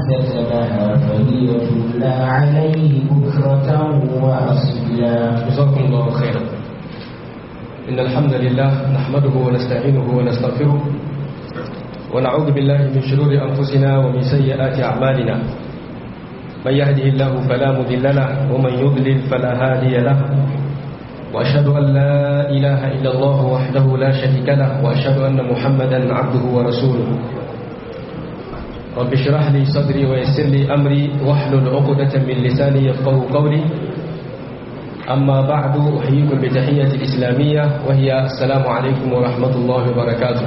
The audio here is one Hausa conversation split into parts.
اكتسبها فهي تملى عليه بكرة وأصيلا جزاكم الله خيرا إن الحمد لله نحمده ونستعينه ونستغفره ونعوذ بالله من شرور أنفسنا ومن سيئات أعمالنا من يهده الله فلا مضل له ومن يضلل فلا هادي له وأشهد أن لا إله إلا الله وحده لا شريك له وأشهد أن محمدا عبده ورسوله رب اشرح لي صدري ويسر لي أمري واحلل عقدة من لساني يفقه قولي أما بعد أحييكم بتحية الإسلامية وهي السلام عليكم ورحمة الله وبركاته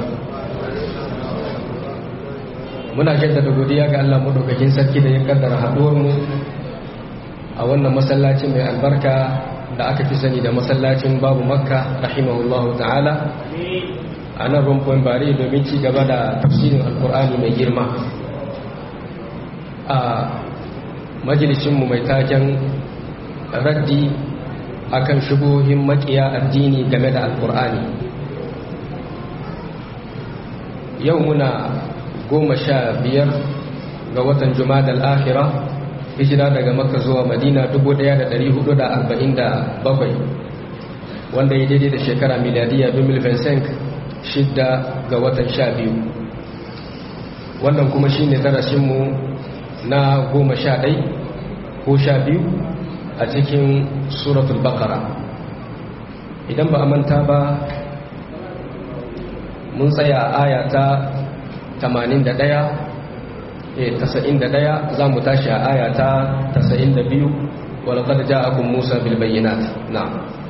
muna jaddada godiya ga Allah madaukakin sarki da ya kaddara haduwar mu a wannan masallacin mai albarka da aka fi sani da masallacin babu makka rahimahullahu ta'ala a nan rumfon bare domin ci gaba da tafsirin alkur'ani mai girma a majalisinmu mai taken raddi akan shubuhin makiya addini game da alkur'ani yau muna goma sha biyar ga watan juma'a al-akhirah hijira daga makka zuwa madina 1447 wanda ya daidai da shekara miliyadiyya 2025 shidda ga watan sha biyu wannan kuma shi ne darasinmu na goma sha ɗai ko sha biyu a cikin suratul bakara idan ba a manta ba mun tsaya a aya ta 81 tasa'in da ɗaya za mu tashi a aya ta tasa'in da biyu walakar ja'akun musa bilbayyanat na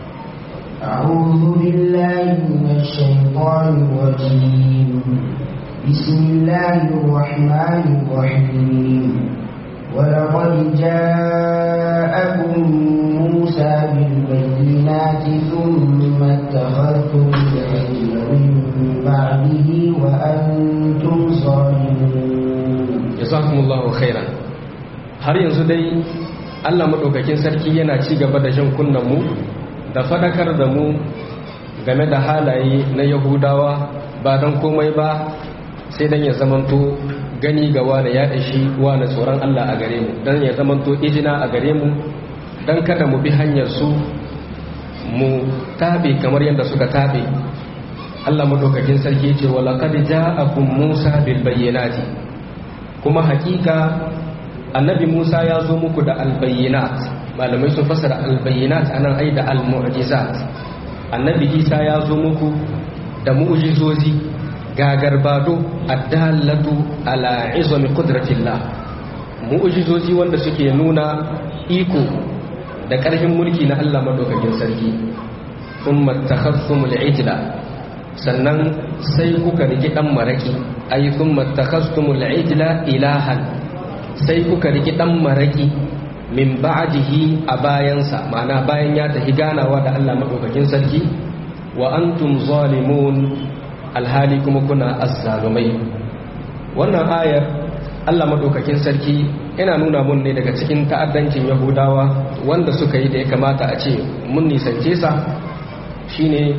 أعوذ بالله من الشيطان الرجيم بسم الله الرحمن الرحيم ولقد جاءكم موسى بالبينات ثم اتخذتم العجل من بعده وأنتم صالحون jazakumullahu khairan har yanzu dai Allah madaukakin sarki yana ci gaba da jan kunnan mu da fadakar da mu game da halaye na Yahudawa ba dan komai ba sai dan ya zamanto gani ga wani ya dashi wani tsoron Allah a gare mu dan ya zamanto ijina a gare mu dan kada mu bi hanyar su mu tabe kamar yadda suka tabe Allah madaukakin sarki ya ce wala qad ja'akum Musa bil bayyinati kuma hakika annabi Musa ya zo muku da albayyinat malamai sun fasara albayyinat anan ai da almu'jizat annabi Isa ya zo muku da mu'jizozi gagarbado addallatu ala izami qudratillah mu'jizozi wanda suke nuna iko da ƙarfin mulki na Allah madaukakin sarki thumma takhasumul ijla sannan sai kuka riki dan maraki ay thumma takhastumul ijla ilahan sai kuka riki dan maraki min ba'dihi a bayansa ma'ana bayan ya tafi ganawa da Allah madaukakin sarki wa antum zalimun alhali kuma kuna azzalumai wannan ayar Allah madaukakin sarki yana nuna mun ne daga cikin ta'addancin yahudawa wanda suka yi da ya kamata a ce mun nisance sa shine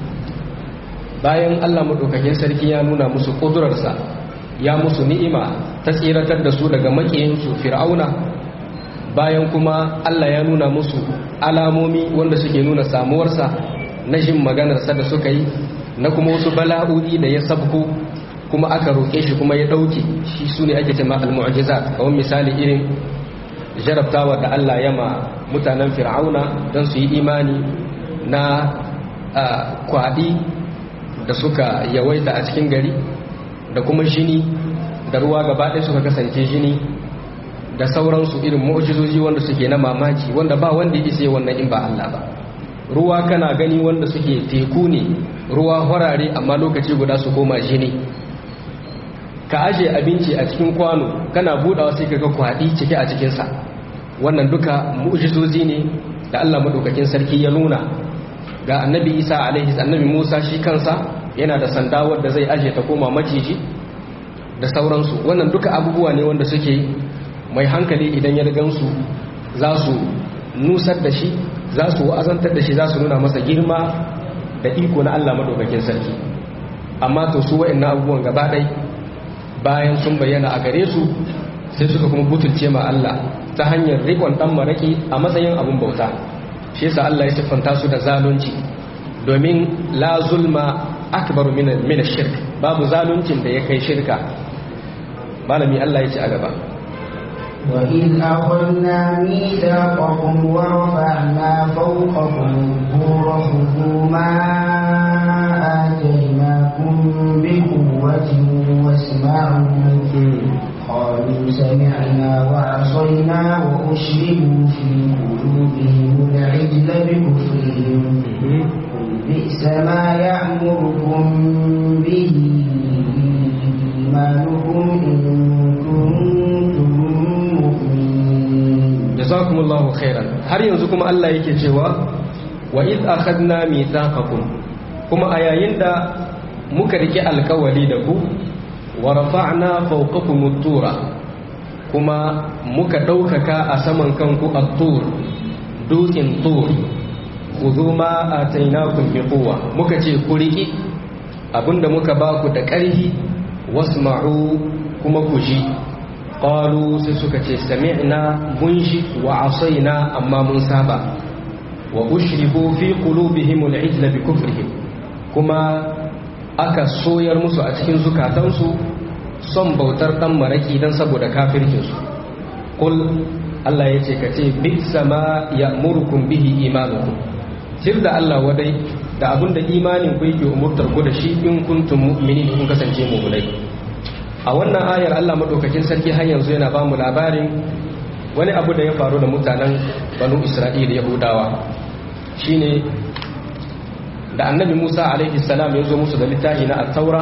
bayan Allah maɗaukakin sarki ya nuna musu ƙudurarsa ya musu ni'ima ta tsiratar da su daga maƙiyinsu fir'auna bayan kuma Allah ya nuna musu alamomi wanda suke nuna samuwarsa na jin maganarsa da suka yi na kuma wasu bala'o'i da ya sabko kuma aka roƙe shi kuma ya ɗauke shi su ne ake cema al-mu'jizat kawai misali irin jarabtawa da Allah ya ma mutanen fir'auna don su yi imani na kwaɗi da suka yawaita a cikin gari da kuma jini da ruwa gaba ɗaya suka kasance jini da sauransu irin mu'jizoji wanda suke na mamaki wanda ba wanda ya isa wannan in ba Allah ba ruwa kana gani wanda suke teku ne ruwa horare amma lokaci guda su koma jini ka aje abinci a cikin kwano kana budawa sai kaga kwadi cike a cikinsa wannan duka mu'jizozi ne da Allah madaukakin sarki ya nuna ga annabi Isa alaihi annabi Musa shi kansa yana da sanda wanda zai aje ta koma maciji da sauransu wannan duka abubuwa ne wanda suke mai hankali idan ya gansu za su nusar da shi za su wa'azantar da shi za su nuna masa girma da iko na Allah madaukakin sarki amma to su wa'annan abubuwan gaba ɗai bayan sun bayyana a gare su sai suka kuma butulce ma Allah ta hanyar rikon dan maraki a matsayin abun bauta shi yasa Allah ya siffanta su da zalunci domin la zulma akbaru min min shirk babu zaluncin da ya kai shirka malami Allah ya ci a gaba وإذ أخذنا ميثاقكم ورفعنا فوقكم الطور خذوا ما آتيناكم بقوة واسمعوا قالوا سمعنا وعصينا وأشربوا في قلوبهم العجل بكفرهم قل بئس ما يأمركم به إيمانكم إن كنتم مؤمنين jazakumullahu khairan har yanzu kuma Allah yake cewa wa id akhadna mithaqakum kuma a yayin da muka rike alkawari da ku wa rafa'na fawqakum at-tura kuma muka daukaka a saman kanku at-tur dutsen tur khudhu ma atainakum bi quwwa muka ce ku riki abinda muka ba ku da ƙarfi wasma'u kuma ku ji qalu sai suka ce sami'na mun ji wa asaina amma mun saba wa ushribu fi qulubihim al-ijla bi kufrihim kuma aka soyar musu a cikin zukatansu son bautar dan maraki dan saboda kafircin su qul Allah yace ka ce bi sama ya'murukum bihi imanukum sir da Allah wadai da abinda imanin ku yake umurtar ku da shi in kuntum mu'minin kun kasance mu'minai a wannan ayar Allah madaukakin sarki har yanzu yana ba mu labarin wani abu da ya faru da mutanen banu Isra'ila Yahudawa shine da annabi Musa alaihi salam ya zo musu da littafi na at-taura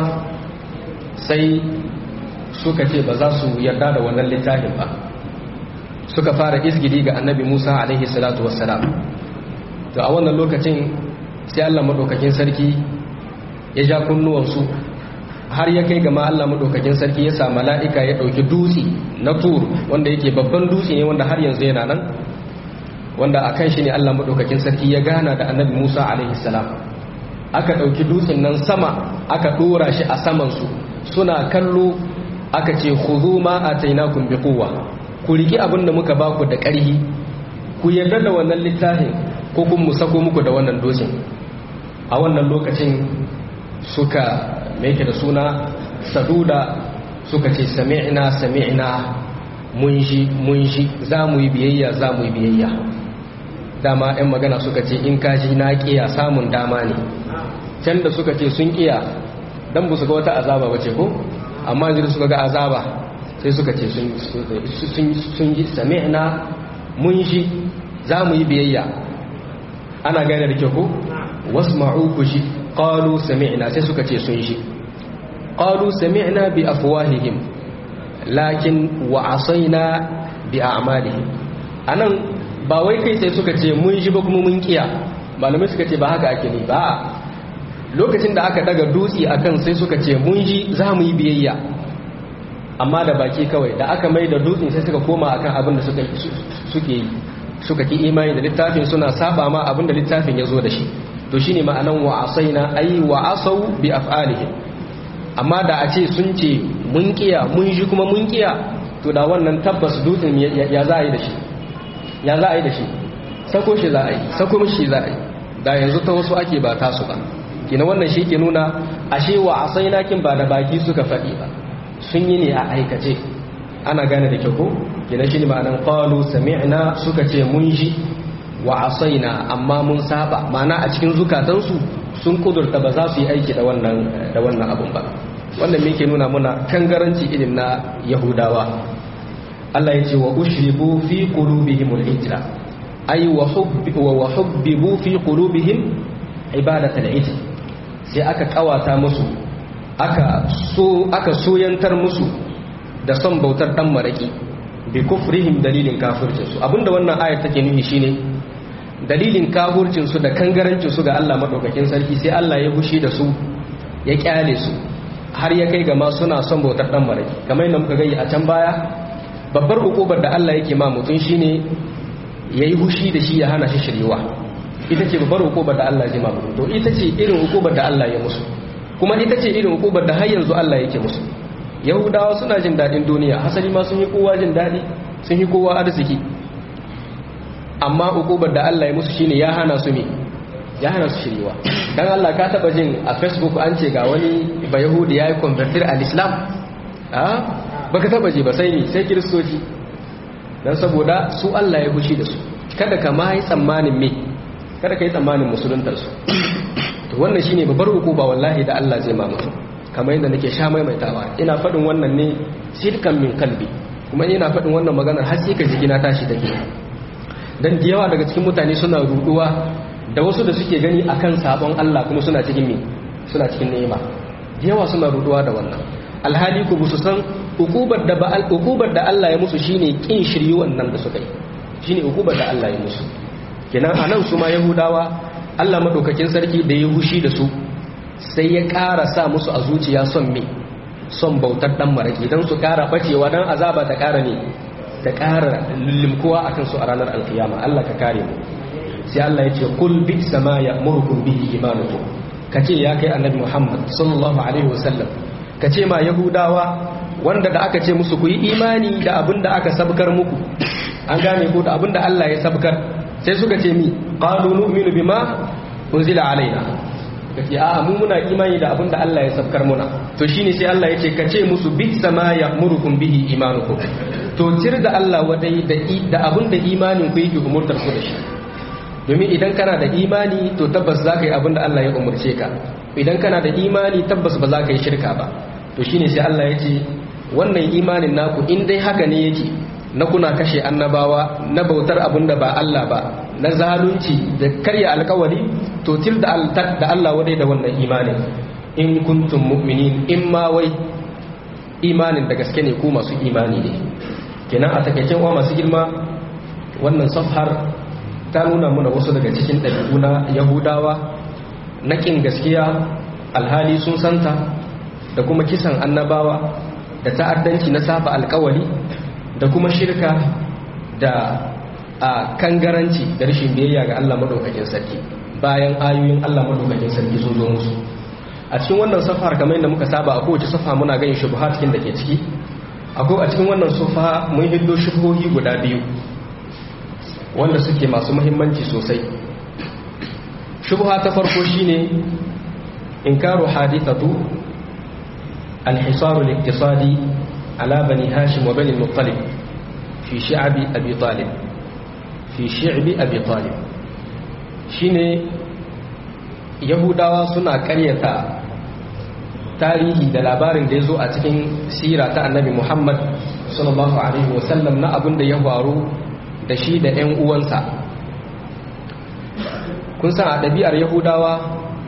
sai suka ce ba za su yarda da wannan littafin ba suka fara izgidi ga annabi Musa alaihi salatu wassalam to a wannan lokacin sai Allah madaukakin sarki ya ja kunnuwansu har ya kai gama Allah madaukakin sarki ya sa mala'ika ya ɗauki dutse na tur wanda yake babban dutse ne wanda har yanzu yana nan wanda a kan shi ne Allah madaukakin sarki ya gana da annabi Musa alaihi salam aka ɗauki dutsen nan sama aka ɗora shi a samansu suna kallo aka ce khudhu ma atainakum biquwwa ku riki abin da muka baku da ƙarhi ku yarda da wannan littafin ko kun mu sako muku da wannan dutsen a wannan lokacin suka mai da suna saduda suka ce sami'na sami'na mun ji mun ji za mu yi biyayya za mu yi biyayya dama 'yan magana suka ce in ka ji na kiya samun dama ne can da suka ce sun kiya don ba su ga wata azaba wace ko amma yanzu suka ga azaba sai suka ce sun ji sami'na mun ji za mu yi biyayya ana gane da kyau ko wasu ma'uku shi qalu sami'na sai suka ce sun shi qalu sami'na bi afwahihim lakin wa asaina bi a'malihim anan ba wai kai sai suka ce mun shi ba kuma mun kiya malamai suka ce ba haka ake ne ba lokacin da aka daga dutse akan sai suka ce mun ji za mu yi biyayya amma da baki kawai da aka mai da dutsen sai suka koma akan abin da suka suke yi suka ki imani da littafin suna saba ma abin da littafin ya zo da shi to shine ma'anan wa asaina ai wa asau bi af'alihim amma da a ce sun ce mun kiya mun ji kuma mun kiya to da wannan tabbas dutsen ya za a yi da shi ya za a yi da shi sako shi za a yi sako mishi za a yi da yanzu ta wasu ake ba tasu ba kina wannan shi ke nuna ashe wa asaina kin ba da baki suka faɗi ba sun yi ne a aikace ana gane da kyau ko kina shi ne ma'anan qalu sami'na suka ce mun ji wa asaina amma mun saba ma'ana a cikin zukatansu sun kudurta ba za su yi aiki da wannan da wannan abun ba wannan me yake nuna muna kangaranci irin na yahudawa Allah ya ce wa ushribu fi qulubihim al-ijra ay wa hubbi wa hubbibu fi qulubihim ibadatul ijr sai aka kawata musu aka so aka soyantar musu da son bautar dan maraki bi kufrihim dalilin kafircinsu abinda wannan ayar take nufi shine dalilin kafircinsu da kangarancinsu ga Allah madaukakin sarki sai Allah ya hushi da su ya kyale su har ya kai ga ma suna son bautar dan maraki kamar yadda muka gani a can baya babbar ukubar da Allah yake ma mutum shine yayi hushi da shi ya hana shi shiriwa ita ce babbar ukubar da Allah ya ma mutum to ita ce irin ukubar da Allah ya musu kuma ita ce irin ukubar da har yanzu Allah yake musu yahudawa suna jin daɗin duniya hasali ma sun yi kowa jin daɗi sun yi kowa arziki amma ukubar da Allah ya musu shine ya hana su ne ya hana su shiriwa dan Allah ka taba jin a Facebook an ce ga wani ba yahudi yayi convertir al-islam a baka taba ji ba sai ni sai kiristoci dan saboda su Allah ya fushi da su kada ka mai tsammanin me kada ka yi tsammanin musuluntar su to wannan shine babbar hukuma wallahi da Allah zai ma mutum kamar yadda nake sha maimaitawa ina faɗin wannan ne sirkan min kalbi kuma ina faɗin wannan maganar har sai ka jigina tashi take dan da yawa daga cikin mutane suna ruduwa da wasu da suke gani akan sabon Allah kuma suna cikin me suna cikin ni'ima da yawa suna ruduwa da wannan alhali ku su san ukubar da ba ukubar da Allah ya musu shine kin shiryi wannan da suka yi shine ukubar da Allah ya musu kenan anan su ma yahudawa Allah madaukakin sarki da ya hushi da su sai ya ƙara sa musu a zuciya son me son bautar dan maraki dan su ƙara bacewa dan azaba ta ƙara ne ta ƙara lullumkowa akan su a ranar alkiyama Allah ka kare mu sai Allah ya ce kul bi sama ya'murukum bihi imanukum kace ya kai annabi Muhammad sallallahu alaihi wasallam kace ma yahudawa wanda da aka ce musu ku yi imani da abin da aka sabkar muku an gane ko da abin da Allah ya sabkar sai suka ce mi qalu nu'minu bima unzila alaina kace a mu muna imani da abin da Allah ya sabkar muna to shine sai Allah ya ce kace musu bi sama ya'murukum bihi imanukum to cir da Allah wadai da da abin da imanin ku yake umurtar ku da shi domin idan kana da imani to tabbas za ka yi abin da Allah ya umurce ka idan kana da imani tabbas ba za ka yi shirka ba to shine sai Allah ya ce wannan imanin naku in dai haka ne yake na kuna kashe annabawa na bautar abin da ba Allah ba na zalunci da karya alkawari to til da Allah wadai da wannan imanin in kuntum mu'minin in ma wai imanin da gaske ne ku masu imani ne kenan a takaicen wa masu girma wannan safhar ta nuna muna wasu daga cikin ɗabi'u na yahudawa na ƙin gaskiya alhali sun santa da kuma kisan annabawa da ta'addanci na saba alkawari da kuma shirka da a kangaranci da rashin biyayya ga Allah madaukakin sarki bayan ayoyin Allah madaukakin sarki sun zo musu a cikin wannan safar kamar yadda muka saba a kowace safa muna ganin shubuhat da ke ciki akwai a cikin wannan safa mun hiddo shubuhohi guda biyu wanda suke masu muhimmanci sosai shubha ta farko shine inkaru hadithatu al-hisar al-iqtisadi ala bani hashim wa bani al-muttalib fi shi'bi abi talib fi shi'bi abi talib shine yahudawa suna karyata tarihi da labarin da ya zo a cikin sira ta annabi muhammad sallallahu alaihi wasallam na abin da ya faru da shi da 'yan uwansa kun san a ɗabi'ar yahudawa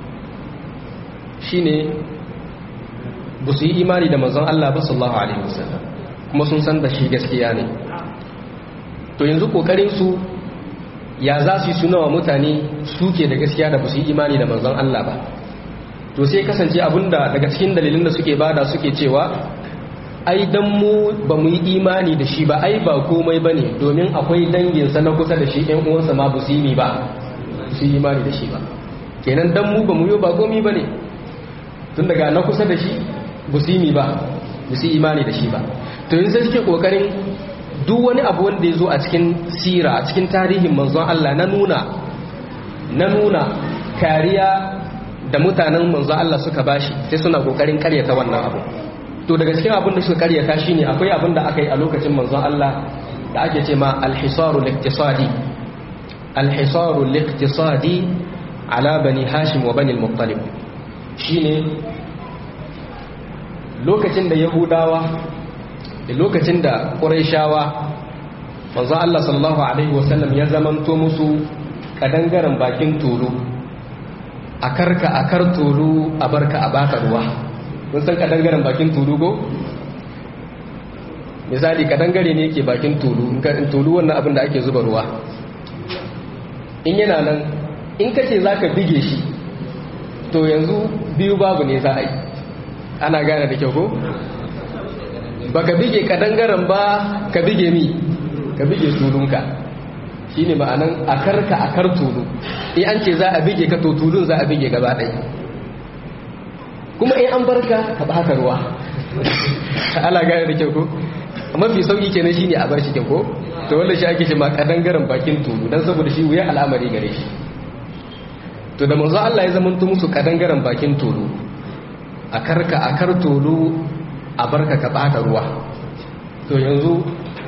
shine ba su yi imani da manzon Allah ba sallallahu alaihi wasallam kuma sun san da shi gaskiya ne to yanzu kokarin su ya za su yi suna wa mutane suke da gaskiya da ba su yi imani da manzon Allah ba to sai kasance abinda daga cikin dalilin da suke bada suke cewa ai dan mu ba mu yi imani da shi ba ai ba komai bane domin akwai danginsa na kusa da shi ɗan uwansa ma ba su yi ba su yi imani da shi ba kenan dan mu ba mu yi ba komai bane tun daga na kusa da shi ba su yi ba ba su yi imani da shi ba to yanzu sai suke kokarin duk wani abu wanda ya zo a cikin sira a cikin tarihin manzon Allah na nuna na nuna kariya da mutanen manzon Allah suka bashi sai suna kokarin karyata wannan abu to daga cikin abin da suka karyata shine akwai abin da aka yi a lokacin manzon Allah da ake ce ma al-hisaru al-iqtisadi al-hisaru al-iqtisadi ala bani hashim wa bani al-muttalib shine lokacin da yahudawa da lokacin da quraishawa manzon Allah sallallahu alaihi wasallam ya zamanto musu kadangaren bakin tulu a karka a kar tulu a barka a baka ruwa kun san kadangaren bakin tulu go misali kadangare ne yake bakin tulu in tulu wannan abin da ake zuba ruwa in yana nan in kace zaka bige shi to yanzu biyu babu ne za a yi ana gane da kyau ko baka bige kadangaren ba ka bige mi ka bige tulunka shine ma'anan akarka akar tulu in an ce za a bige ka to tulun za a bige gaba ɗaya kuma in an barka ka baka ruwa ala gane da kyau ko mafi sauki kenan shine a bar shi kyau ko to wanda shi ake ce ma kadangaren bakin tulu dan saboda shi wuya al'amari gare shi to da manzo Allah ya zama musu kadangaren bakin tulu a karka a kar tulu a barka ka bata ruwa to yanzu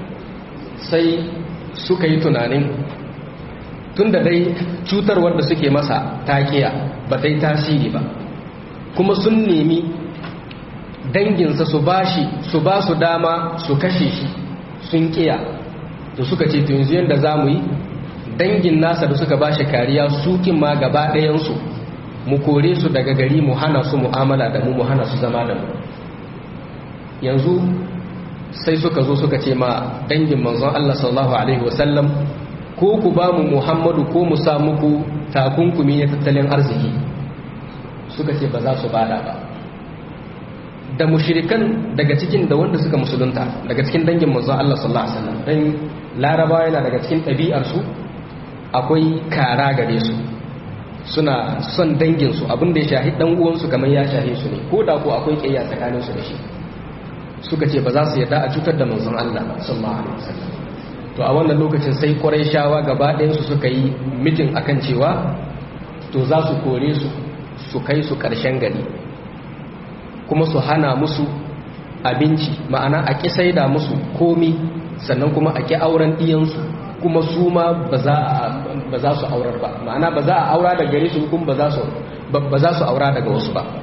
sai suka yi tunanin tun da dai cutarwar da suke masa takiya ba ta yi tasiri ba kuma sun nemi danginsa su ba shi su ba su dama su kashe shi sun kiya to suka ce to yanzu yadda za mu yi dangin nasa da suka ba shi kariya sukin ma gaba ɗayansu mu kore su daga gari mu hana su mu'amala da mu mu hana su zama da mu yanzu sai suka zo suka ce ma dangin manzon Allah sallallahu alaihi wasallam ko ku ba mu Muhammadu ko mu sa muku takunkumi na tattalin arziki suka ce ba za su bada ba da mushrikan daga cikin da wanda suka musulunta daga cikin dangin manzon Allah sallallahu alaihi wasallam dan laraba yana daga cikin ɗabi'ar su akwai kara gare su suna son dangin su abinda ya shahi dan uwan su kamar ya shahi su ne ko da ko akwai kiyaya tsakanin su da shi suka ce ba za su yarda a cutar da manzon Allah sallallahu alaihi wasallam to a wannan lokacin sai Qurayshawa gaba ɗayan su suka yi mitin akan cewa to za su kore su su kai su ƙarshen gari kuma su hana musu abinci ma'ana a ƙi saida musu komi sannan kuma a ƙi auren ɗiyansu kuma su ma ba za su aurar ba ma'ana ba za a aura daga gare su kuma ba za su aura daga wasu ba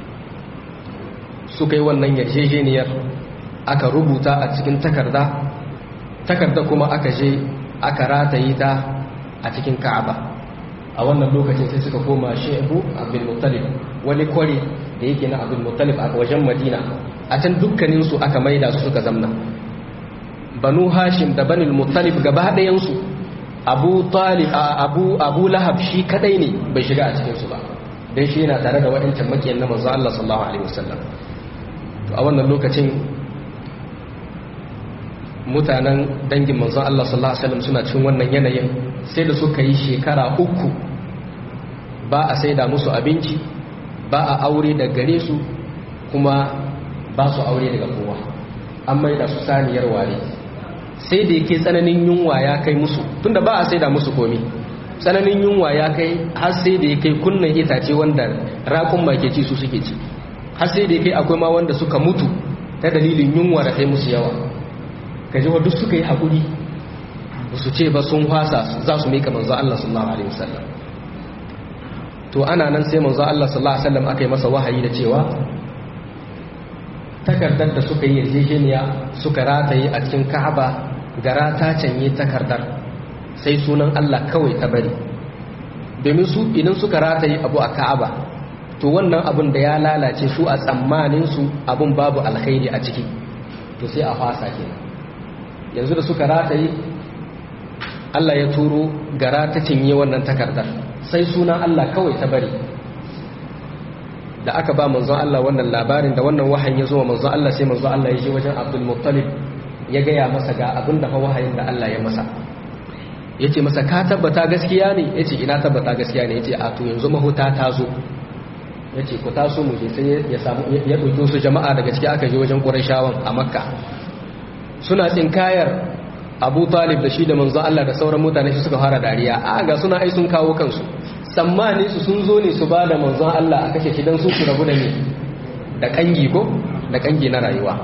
suka yi wannan yarjejeniyar aka rubuta a cikin takarda takarda kuma aka je aka rataye ta a cikin ka'aba a wannan lokacin sai suka koma shehu abin muttalib wani kwari da yake na abin muttalib a wajen madina a can dukkaninsu aka maida su suka zamna banu hashim da banil muttalib gaba ɗayansu abu talib abu abu lahab shi kadai ne bai shiga a cikinsu ba dan shi yana tare da waɗancan makiyan na manzo Allah sallallahu alaihi wasallam to a wannan lokacin mutanen dangin manzo Allah sallallahu alaihi wasallam suna cikin wannan yanayin sai da suka yi shekara uku ba a saida musu abinci ba a aure da gare su kuma ba su aure daga kowa an maida su saniyar ware sai da yake tsananin yunwa ya kai musu tunda ba a saida musu komi tsananin yunwa ya kai har sai da yake kunnan itace wanda rakun ke ci su suke ci har sai da yake akwai ma wanda suka mutu ta dalilin yunwa da kai musu yawa kaji wa duk suka yi haƙuri su ce ba sun hwasa za su mika manzo Allah sallallahu alaihi wasallam to ana nan sai manzo Allah sallallahu alaihi wasallam aka yi masa wahayi da cewa takardar da suka yi yarjejeniya suka rataye a cikin Ka'aba gara ta canye takardar sai sunan Allah kawai ta bari domin su idan suka rataye abu a Ka'aba to wannan abun da ya lalace su a tsammanin su abun babu alkhairi a ciki to sai a fasa kenan yanzu da suka rataye Allah ya turo gara ta cinye wannan takardar sai sunan Allah kawai ta bari da aka ba manzon Allah wannan labarin da wannan wahayin ya zo wa manzon Allah sai manzon Allah ya je wajen Abdul Muttalib ya gaya masa ga abin da fa wahayin da Allah ya masa yace masa ka tabbata gaskiya ne yace ina tabbata gaskiya ne yace a to yanzu mahuta ta zo yace ku taso mu je sai ya samu ya dauki su jama'a daga ciki aka je wajen Qurayshawan a Makka suna tsinkayar abu talib da shi da manzo Allah da sauran mutane su suka fara dariya a ga suna ai sun kawo kansu tsammani su sun zo ne su ba da manzon Allah a kashe kidan su su rabu da ne da kangi ko da kangi na rayuwa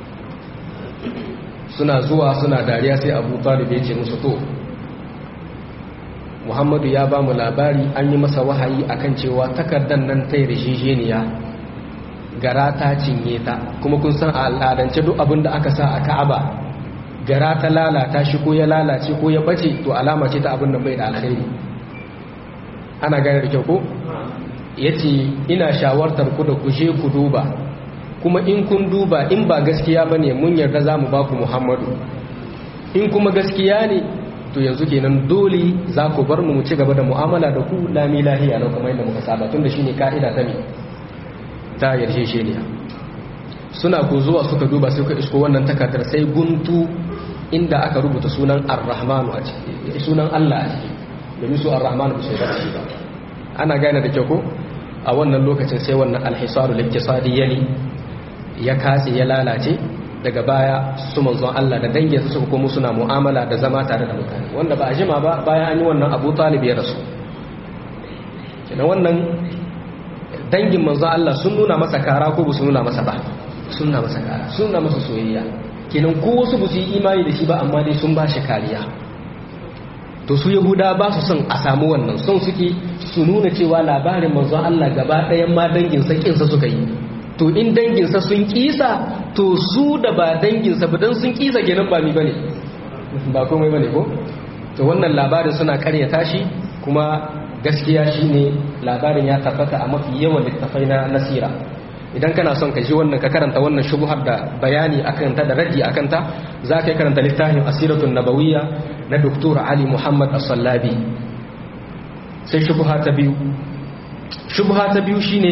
suna zuwa suna dariya sai abu talib ya ce musu to muhammadu ya ba mu labari an yi masa wahayi akan cewa takardar nan ta yarjejeniya gara ta cinye ta kuma kun san a al'adance duk abin da aka sa a ka'aba gara ta lalata shi ko ya lalace ko ya bace to alama ce ta abin da bai da alkhairi ana gane da kyau ko yace ina shawartar ku da ku je ku duba kuma in kun duba in ba gaskiya bane mun yarda zamu ba ku Muhammadu in kuma gaskiya ne to yanzu kenan dole za ku bar mu mu ci gaba da mu'amala da ku lami lahiya lau kamar yadda muka saba tunda shine ka'ida ta me ta yarjejeniya suna ko zuwa suka duba suka isko wannan takardar sai guntu inda aka rubuta sunan ar-rahmanu a ciki sunan Allah a ciki domin su ar-rahmanu ba sai da shi ba ana gane da kyau ko a wannan lokacin sai wannan al-hisaru liktisadi yali ya katse ya lalace daga baya su manzon Allah da danginsa suka komo suna mu'amala da zama tare da mutane wanda ba a jima ba bayan an yi wannan abu talib ya rasu kina wannan dangin manzon Allah sun nuna masa kara ko ba su nuna masa ba sun nuna masa kara sun nuna masa soyayya kenan ko wasu ba su yi imani da shi ba amma dai sun ba shi kariya to su yahuda ba su son a samu wannan son suke su nuna cewa labarin manzon Allah gaba ɗayan ma danginsa kinsa suka yi to in danginsa sun kisa to su da ba danginsa ba don sun kisa kenan ba mi bane ba komai bane ko to wannan labarin suna karyata shi kuma gaskiya shine labarin ya tabbata a mafi yawan littafai na nasira idan kana son ka ji wannan ka karanta wannan shubuhar da bayani akan ta da raddi akan ta za ka yi karanta littafin asiratun nabawiyya na Dr. Ali Muhammad As-Sallabi sai shubuha ta biyu shubuha ta biyu shine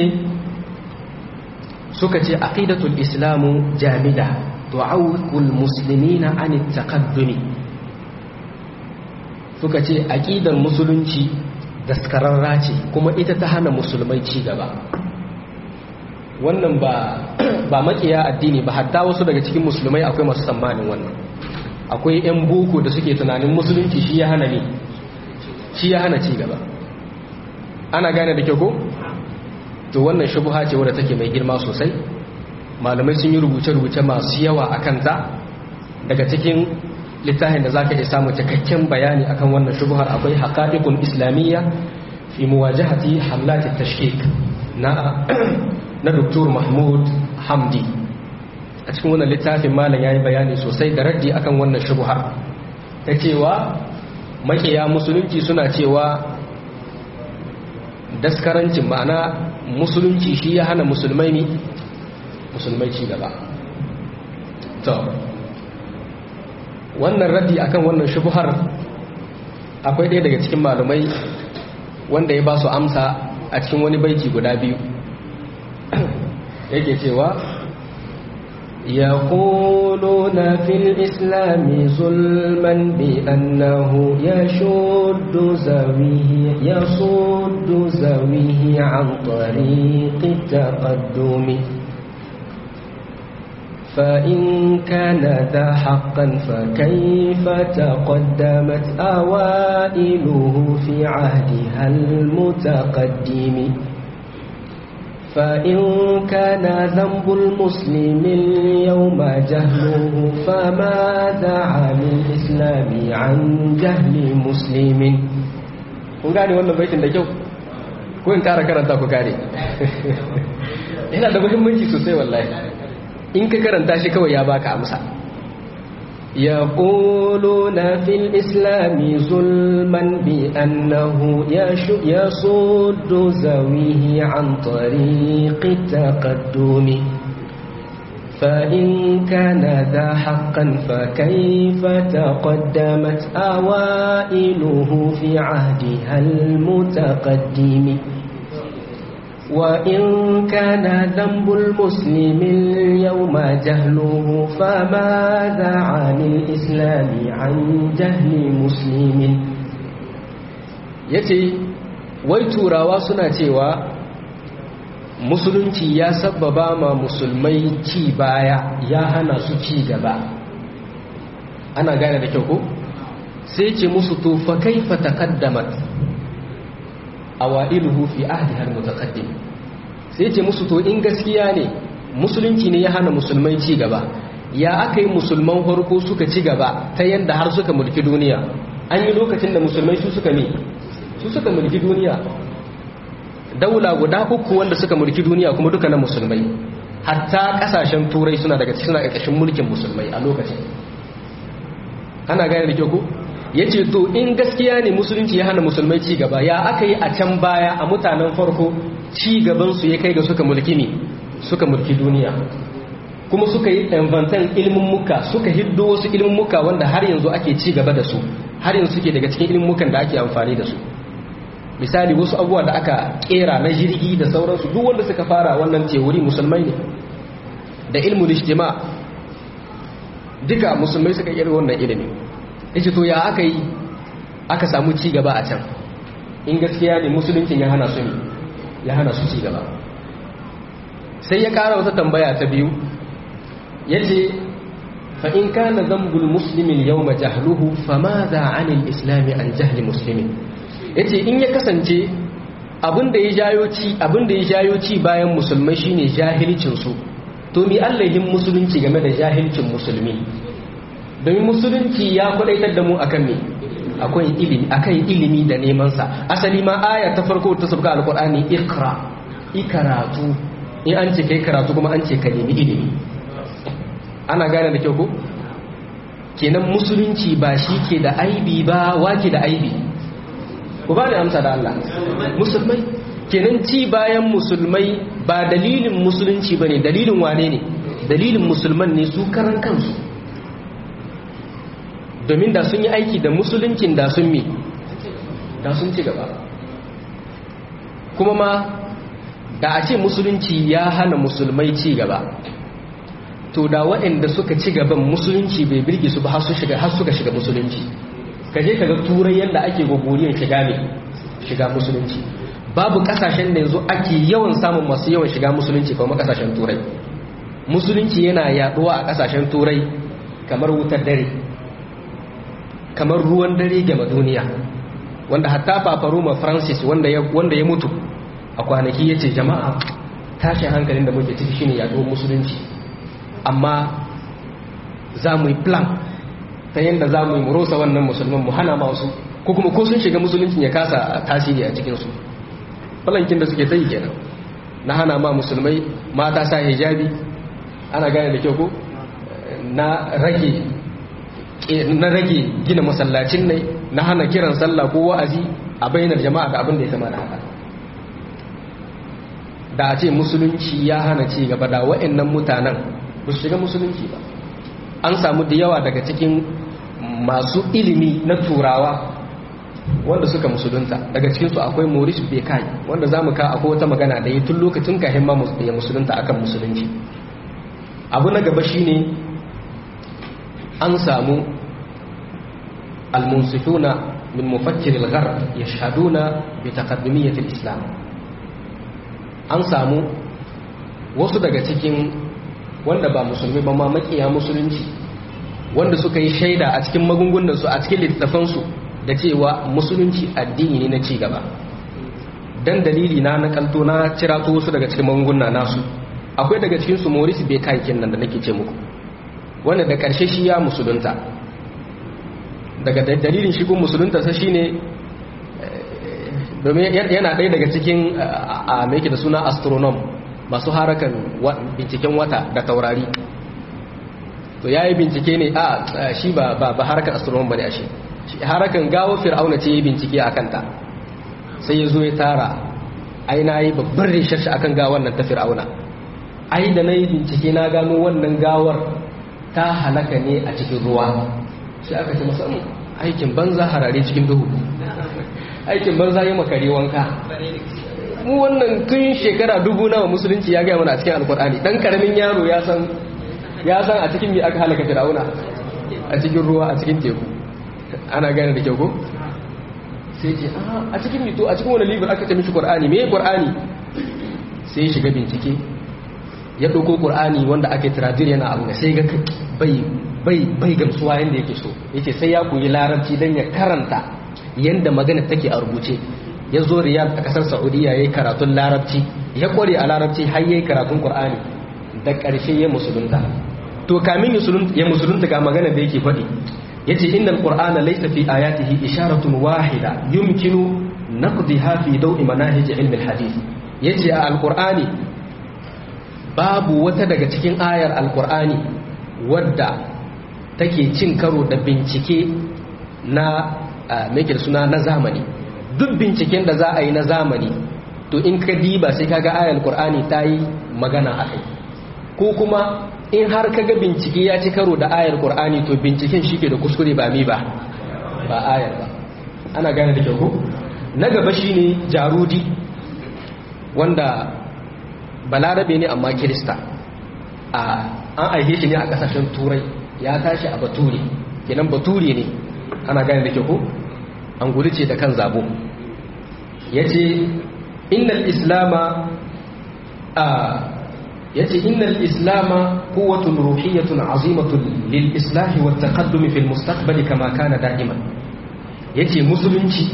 suka ce aqidatul islamu jamida tu'awqul muslimina an at-taqaddumi suka ce aqidar musulunci daskararra ce kuma ita ta hana musulmai ci gaba wannan ba ba makiya addini ba hatta wasu daga cikin musulmai akwai masu tsammanin wannan akwai yan boko da suke tunanin musulunci shi ya hana ne shi ya hana ci gaba ana gane da kyau ko to wannan shubha ce wadda take mai girma sosai malamai sun yi rubuce-rubuce masu yawa a kanta daga cikin littafin da zaka iya samu cikakken bayani akan wannan shubhar akwai haqa'iqul islamiyya fi muwajahati hamlat at-tashkik na na Dr. Mahmud Hamdi a cikin wannan littafin malam yayi bayani sosai da raddi akan wannan shubhar ta cewa makiya musulunci suna cewa daskarancin ma'ana musulunci shi ya hana musulmai ne musulmai ci gaba to wannan raddi akan wannan shubuhar akwai ɗaya daga cikin malumai wanda ya ba su amsa a cikin wani baiti guda biyu yake cewa يقولون في الإسلام ظلما بأنه يشد زويه يصد زويه عن طريق التقدم فإن كان ذا حقا فكيف تقدمت أوائله في عهدها المتقدم فإن كان ذنب المسلم اليوم جهله فماذا عن الإسلام عن جهل مسلم kun gane wannan baitin da kyau ko in kara karanta ku gane yana da muhimmanci sosai wallahi in ka karanta shi kawai ya baka amsa يقولون في الإسلام ظلما بأنه يصد زويه عن طريق التقدم فإن كان ذا حقا فكيف تقدمت أوائله في عهدها المتقدم وإن كان ذنب المسلم اليوم جهله فماذا عن الإسلام عن جهل مسلم yace wai turawa suna cewa musulunci ya sabbaba ma musulmai ci baya ya hana su ci gaba ana gane da kyau ko sai ce musu to fa kaifa taqaddamat awailuhu fi ahdiha almutaqaddim sai ce musu to in gaskiya ne musulunci ne ya hana musulmai ci gaba ya aka yi musulman farko suka ci gaba ta yanda har suka mulki duniya an yi lokacin da musulmai su suka ne su suka mulki duniya daula guda uku wanda suka mulki duniya kuma duka na musulmai hatta kasashen turai suna daga cikin ƙarƙashin mulkin musulmai a lokacin ana gane da kyau ko ya ce to in gaskiya ne musulunci ya hana musulmai ci gaba ya aka yi a can baya a mutanen farko ci gabansu ya kai ga suka mulki ne suka mulki duniya kuma suka yi inventan ilimin muka suka hiddo wasu ilimin muka wanda har yanzu ake ci gaba da su har yanzu suke daga cikin ilimin mukan da ake amfani da su misali wasu abubuwa da aka kera na jirgi da sauransu duk wanda suka fara wannan teori musulmai ne da ilmul ijtima duka musulmai suka kera wannan ilimi yace to ya aka yi aka samu ci gaba a can in gaskiya ne musuluncin ya hana su ne ya hana su ci gaba sai ya kara wata tambaya ta biyu yace fa in kana dhanbul muslimin yawma jahluhu famadha 'anil islami an jahli muslimin yace in ya kasance abinda ya jayo ci abinda ya jayo ci bayan musulmai shine jahilcin su to mi allahin musulunci game da jahilcin musulmi domin musulunci ya kwadaitar da mu akan me akwai ilimi akan ilimi da neman sa asali ma aya ta farko ta sabga alqur'ani ikra ikaratu in an ce kai karatu kuma an ce ka nemi ilimi ana gane da kyau ko kenan musulunci ba shi ke da aibi ba wake da aibi ku ba ni amsa da Allah musulmai kenan ci bayan musulmai ba dalilin musulunci ba ne dalilin wane ne dalilin musulman ne su karan kansu domin da sun yi aiki da musuluncin da sun mi da sun ci gaba kuma ma da a ce musulunci ya hana musulmai ci gaba to da waɗanda suka ci gaban musulunci bai birge su ba har suka shiga musulunci ka je ka ga turai yadda ake gogoriyar shiga ne shiga musulunci babu kasashen da yanzu ake yawan samun masu yawan shiga musulunci kuma kasashen turai musulunci yana yaduwa a kasashen turai kamar wutar dare kamar ruwan dare game duniya wanda hatta papa roma francis wanda ya wanda ya mutu a kwanaki yace jama'a tashin hankalin da muke ciki shine yaduwar musulunci amma za mu yi plan ta yadda za mu yi murosa wannan musulman mu hana masu ko kuma ko sun shiga musuluncin ya kasa tasiri a cikinsu falankin da suke ta yi kenan na hana ma musulmai mata sa hijabi ana gane da kyau ko na rage na rage gina masallacin ne na hana kiran sallah ko wa'azi a bainar jama'a da abin da ya kama da haka da a ce musulunci ya hana ci gaba da wa'annan mutanen ba su shiga musulunci ba an samu da yawa daga cikin masu ilimi na turawa wanda suka musulunta daga cikinsu akwai maurice bekai wanda za mu ka akwai wata magana da yi tun lokacin kahin ma ya musulunta akan musulunci abu na gaba shine an samu almunsifuna min mufakkir al-gharb yashhaduna bi taqaddumiyyat al-islam an samu wasu daga cikin wanda ba musulmi ba ma makiya musulunci wanda suka yi shaida a cikin magungunansu a cikin littattafansu da cewa musulunci addini ne na ci gaba dan dalili na na kalto na cirato wasu daga cikin magunguna nasu akwai daga cikin su Maurice Bekai nan da nake ce muku wanda da karshe shi ya musulunta daga dalilin shigun musulunta sa shine domin yana ɗaya daga cikin a mai da suna astronom masu harakan binciken wata da taurari to ya yi bincike ne a shi ba harakan astronom ba ne a shi harakan gawo fir'auna ce ya bincike a kanta sai ya zo ya tara ai na yi babban research akan gawar nan ta fir'auna ai da na yi bincike na gano wannan gawar ta halaka ne a cikin ruwa sai aka ce masa aikin banza harare cikin duhu aikin banza yi makare wanka mu wannan tun shekara dubu nawa musulunci ya gaya mana a cikin alkur'ani dan karamin yaro ya san ya san a cikin me aka halaka fir'auna a cikin ruwa a cikin teku ana gane da kyau ko sai ce a cikin mito a cikin wani libur aka ce mishi qur'ani me qur'ani sai ya shiga bincike ya dauko qur'ani wanda ake traduce yana abu sai ga bai bai bai gamsuwa yanda yake so yace sai ya koyi larabci dan ya karanta yanda magana take a rubuce ya zo riyad a kasar saudiya ya yi karatun larabci ya kware a larabci har ya yi karatun qur'ani da ƙarshe ya musulunta to kamin ya musulunta ga magana da yake faɗi ya ce innal qur'ana laysa fi ayatihi isharatun wahida yumkinu naqdiha fi daw'i manahij ilmi alhadith yace a alqur'ani babu wata daga cikin ayar alqur'ani wadda take cin karo da bincike na mai suna na zamani duk binciken da za a yi na zamani to in ka diba sai kaga ayar qur'ani ta yi magana a kai ko kuma in har kaga bincike ya ci karo da ayar qur'ani to binciken shi ke da kuskure ba mi ba ba ayar ba ana gane da kyau ko na gaba shine jarudi wanda balarabe ne amma kirista a an aihe shi ne a kasashen turai ya tashi a bature kenan bature ne ana gane da kyau ko an gudu ce da kan zabo ya ce innal islama a yace innal islama quwwatun ruhiyyatun azimatun lil islahi wat taqaddum fil mustaqbali kama kana da'iman yace musulunci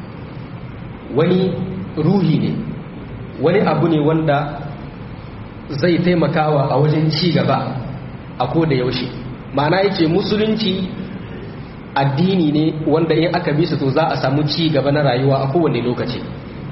wani ruhi ne wani abu ne wanda zai taimakawa a wajen ci gaba a koda yaushe ma'ana yace musulunci addini ne wanda in aka bi su to za a samu ci gaba na rayuwa a kowane lokaci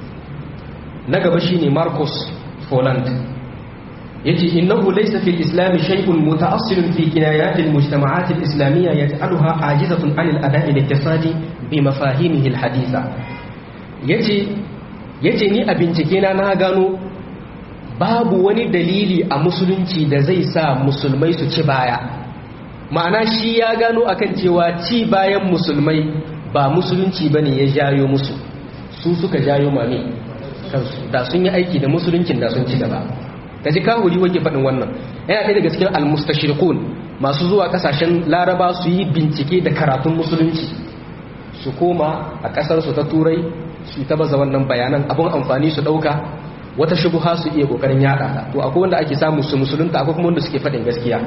na gaba shine Marcus Folland yace innahu laysa fil islam shay'un muta'assilun fi kinayat al mujtama'at al islamiyya yaj'aluha ajizatun 'an al ada'i al iktisadi bi mafahimihi al haditha yace yace ni a bincike na na gano babu wani dalili a musulunci da zai sa musulmai su ci baya ma'ana shi ya gano akan cewa ci bayan musulmai ba musulunci bane ya jayo musu su suka jayo mami kansu da sun yi aiki da musuluncin da sun ci gaba ka ji kawuri wake faɗin wannan yana ɗaya daga cikin almustashirikun masu zuwa ƙasashen laraba su yi bincike da karatun musulunci su koma a ƙasarsu ta turai su ta baza wannan bayanan abin amfani su ɗauka wata shubuha su iya ƙoƙarin yaɗa ta to akwai wanda ake samu su musulunta akwai kuma wanda suke faɗin gaskiya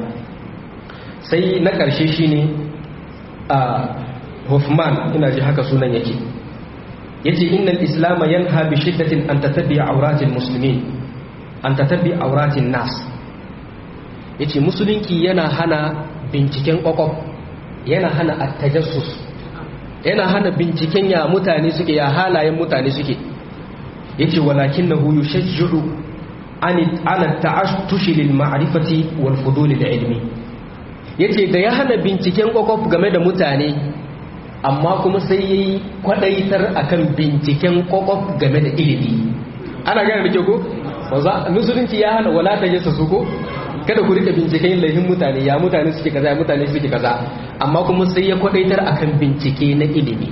sai na ƙarshe shine a Hoffman ina ji haka sunan yake yace innal islam yanha bi shiddatin an tatabbi awratil muslimin an tatabbi awratin nas yace musulunci yana hana binciken kwakwaf yana hana attajassus yana hana binciken ya mutane suke ya halayen mutane suke yace walakinahu yushajji'u an ala ta'ashtush lil ma'rifati wal fudul lil ilmi yace da ya hana binciken kwakwaf game da mutane amma kuma sai ya yi kwadaitar akan binciken kwakwaf game da ilimi ana gane da ke ko? musulunci ya hana wala ta yasa su ko? kada ku rika binciken laifin mutane ya mutane suke kaza ya mutane suke kaza amma kuma sai ya kwadaitar akan bincike na ilimi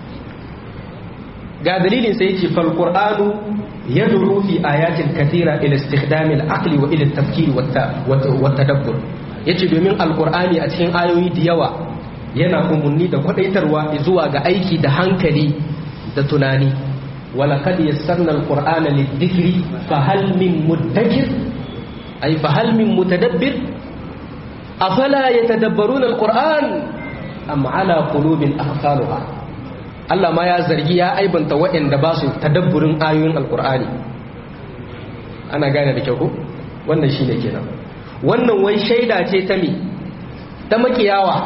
ga dalilin sai ce fal qur'anu yad'u fi ayatin kathira ila istikhdam al-aqli wa ila at-tafkir wa tadabbur yace domin alqur'ani a cikin ayoyi da yawa yana umarni da kwadaitarwa zuwa ga aiki da hankali da tunani walaqad yassarna alqur'ana lidhikri fahal min muddakir ay fahal min mutadabbir afala yatadabbaruna alqur'an am ala qulubin aqfaluha Allah ma ya zargi ya aibanta waɗanda ba su tadabburin ayoyin alqur'ani ana gane da kyau ko wannan shine kenan wannan wai shaida ce ta mi ta makiyawa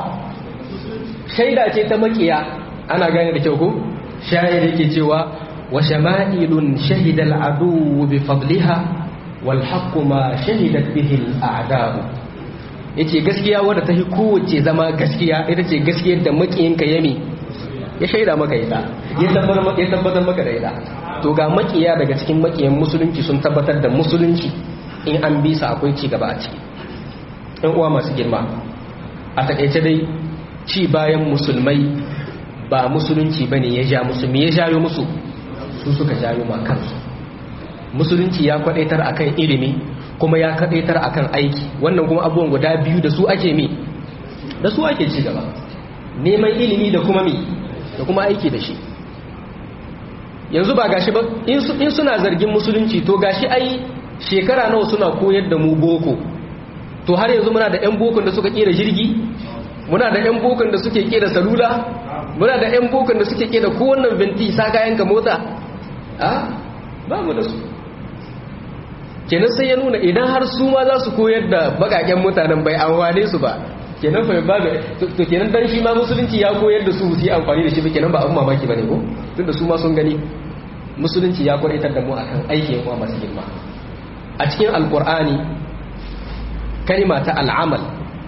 shaida ce ta makiya ana gane da kyau ko shayar yake cewa wa shama'ilun shahida al'adu bi fadliha wal haqqu ma shahidat bihi al'a'da'u yace gaskiya wadda ta fi kowace zama gaskiya ita ce gaskiyar da makiyinka yami ya shaida maka ita ya tabbatar maka da ita to ga makiya daga cikin makiyan musulunci sun tabbatar da musulunci in an bisa akwai ci gaba a ciki ɗan uwa masu girma a takaice dai ci bayan musulmai ba musulunci ba ne ya ja musu me ya jayo musu su suka jayo ma kansu musulunci ya kwadaitar akan ilimi kuma ya kwadaitar akan aiki wannan kuma abubuwan guda biyu da su ake mi da su ake ci gaba neman ilimi da kuma mi da kuma aiki da shi yanzu ba gashi ba in suna zargin musulunci to gashi ai shekara nawa suna koyar da mu boko to har yanzu muna da 'yan bokon da suka kera jirgi muna da 'yan bokon da suke kera salula muna da 'yan bokon da suke kera kowannan binti sa kayanka mota a ba mu da su kenan sai ya nuna idan har su ma za su koyar da bakaken mutanen bai amfane su ba kenan fa ba to kenan dan shi ma musulunci ya koyar da su su yi amfani da shi ba kenan ba abun mamaki bane ko tunda su ma sun gani musulunci ya kwaitar da mu akan aikin uwa masu girma a cikin alqur'ani kalima ta al'amal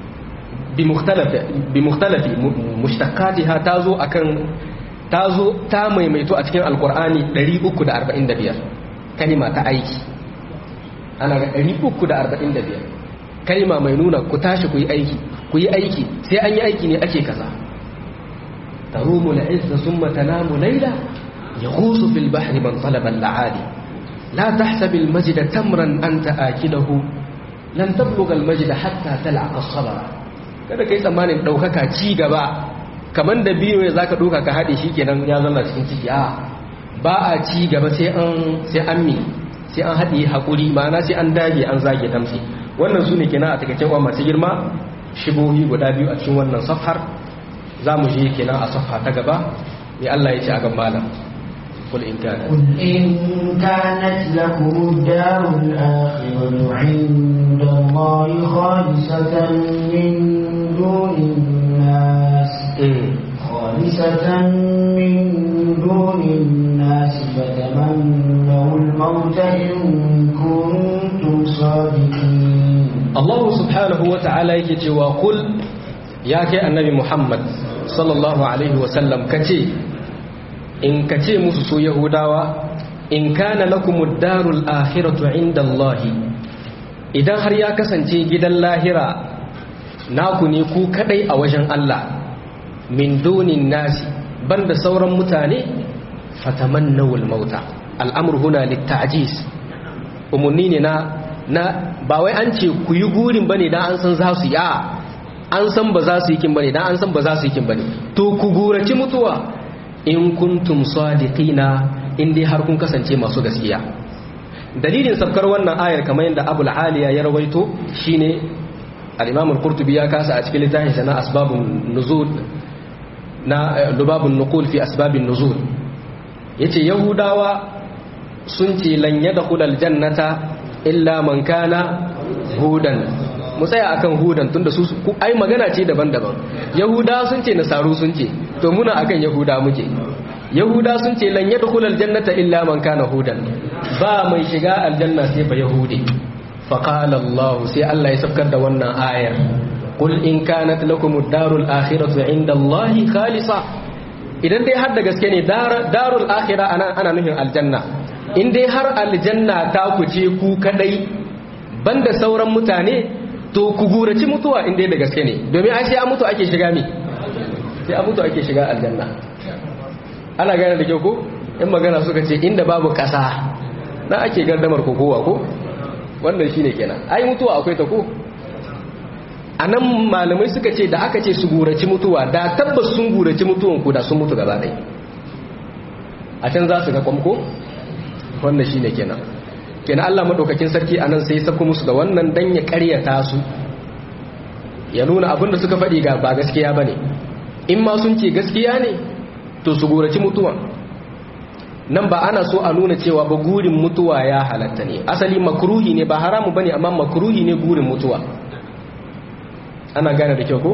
bimukhtalafi mushtaqatiha tazo akan tazo ta maimaito a cikin alqur'ani 345 kalima ta aiki ana ga 345 kalima mai nuna ku tashi ku yi aiki ku yi aiki sai an yi aiki ne ake kaza tarumu al'izza summa tanamu layla yaghusu fil bahri man talaba al'ali la tahsab al-majda tamran anta akilahu lan tablugha al-majda hatta tal'a as-sabra kada kai tsammanin daukaka ci gaba kaman da biyo ya zaka doka ka hade kenan ya zama cikin ciki a ba a ci gaba sai an sai an mi sai an haɗe haƙuri ma'ana sai an dage an zage damtse wannan su ne kenan a takaicen wa masu girma shibohi guda biyu a cikin wannan safhar za mu je kenan a safha ta gaba mai Allah ya ce a gan malam قل إن كانت قل إن كانت لكم الدار الآخرة عند الله خالصة من دون الناس خالصة من دون الناس فتمنوا الموت إن كنتم صادقين الله سبحانه وتعالى يكي وقل يا كي النبي محمد صلى الله عليه وسلم كتي in ka ce musu su yahudawa in kana lakumud darul akhiratu inda Allahi idan har ya kasance gidan lahira naku ne ku kadai a wajen Allah min dunin nasi banda sauran mutane fatamannawul mauta al'amur huna litta'jis umarni ne na na ba wai an ce ku yi gurin bane dan an san za su yi a an san ba za su yi kin bane dan an san ba za su yi kin bane to ku gurace mutuwa in kuntum sadiqina in dai har kun kasance masu gaskiya dalilin sabkar wannan ayar kamar yadda abul aliya ya rawaito shine al-imam al-qurtubi ya kasa a cikin littafin sa na asbabun nuzul na lubabun nuqul fi asbabin nuzul yace yahudawa sun ce lan yadkhul al-jannata illa man kana hudan mu tsaya akan hudan tunda su ai magana ce daban-daban yahuda sun ce nasaru sun ce to muna akan yahuda muke yahuda sun ce lan yadkhul aljannata illa man kana hudan ba mai shiga aljanna sai ba yahudi fa qala allah sai allah ya saukar da wannan ayar qul in kanat lakum ad-darul akhiratu inda allah khalisa idan dai har da gaske ne darul akhirah ana ana nufin aljanna in dai har aljanna ta ku ce ku kadai banda sauran mutane to ku guraci mutuwa in dai da gaske ne domin ai sai an mutu ake shiga mi sai an mutu ake shiga aljanna ana gane da kyau ko in magana suka ce inda babu kasa na ake gardamar kokowa ko wannan shine kenan ai mutuwa akwai ta ko anan malamai suka ce da aka ce su guraci mutuwa da tabbas sun guraci mutuwan ku da sun mutu gaba ɗaya a can za su ga kwamko wannan shine kenan kenan Allah madaukakin sarki anan sai ya sako musu da wannan dan ya ƙaryata su ya nuna abinda suka faɗi ga ba gaskiya bane in ma sun ce gaskiya ne to su guraci mutuwa nan ba ana so a nuna cewa ba gurin mutuwa ya halatta ne asali makruhi ne ba haramu bane amma makruhi ne gurin mutuwa ana gane da kyau ko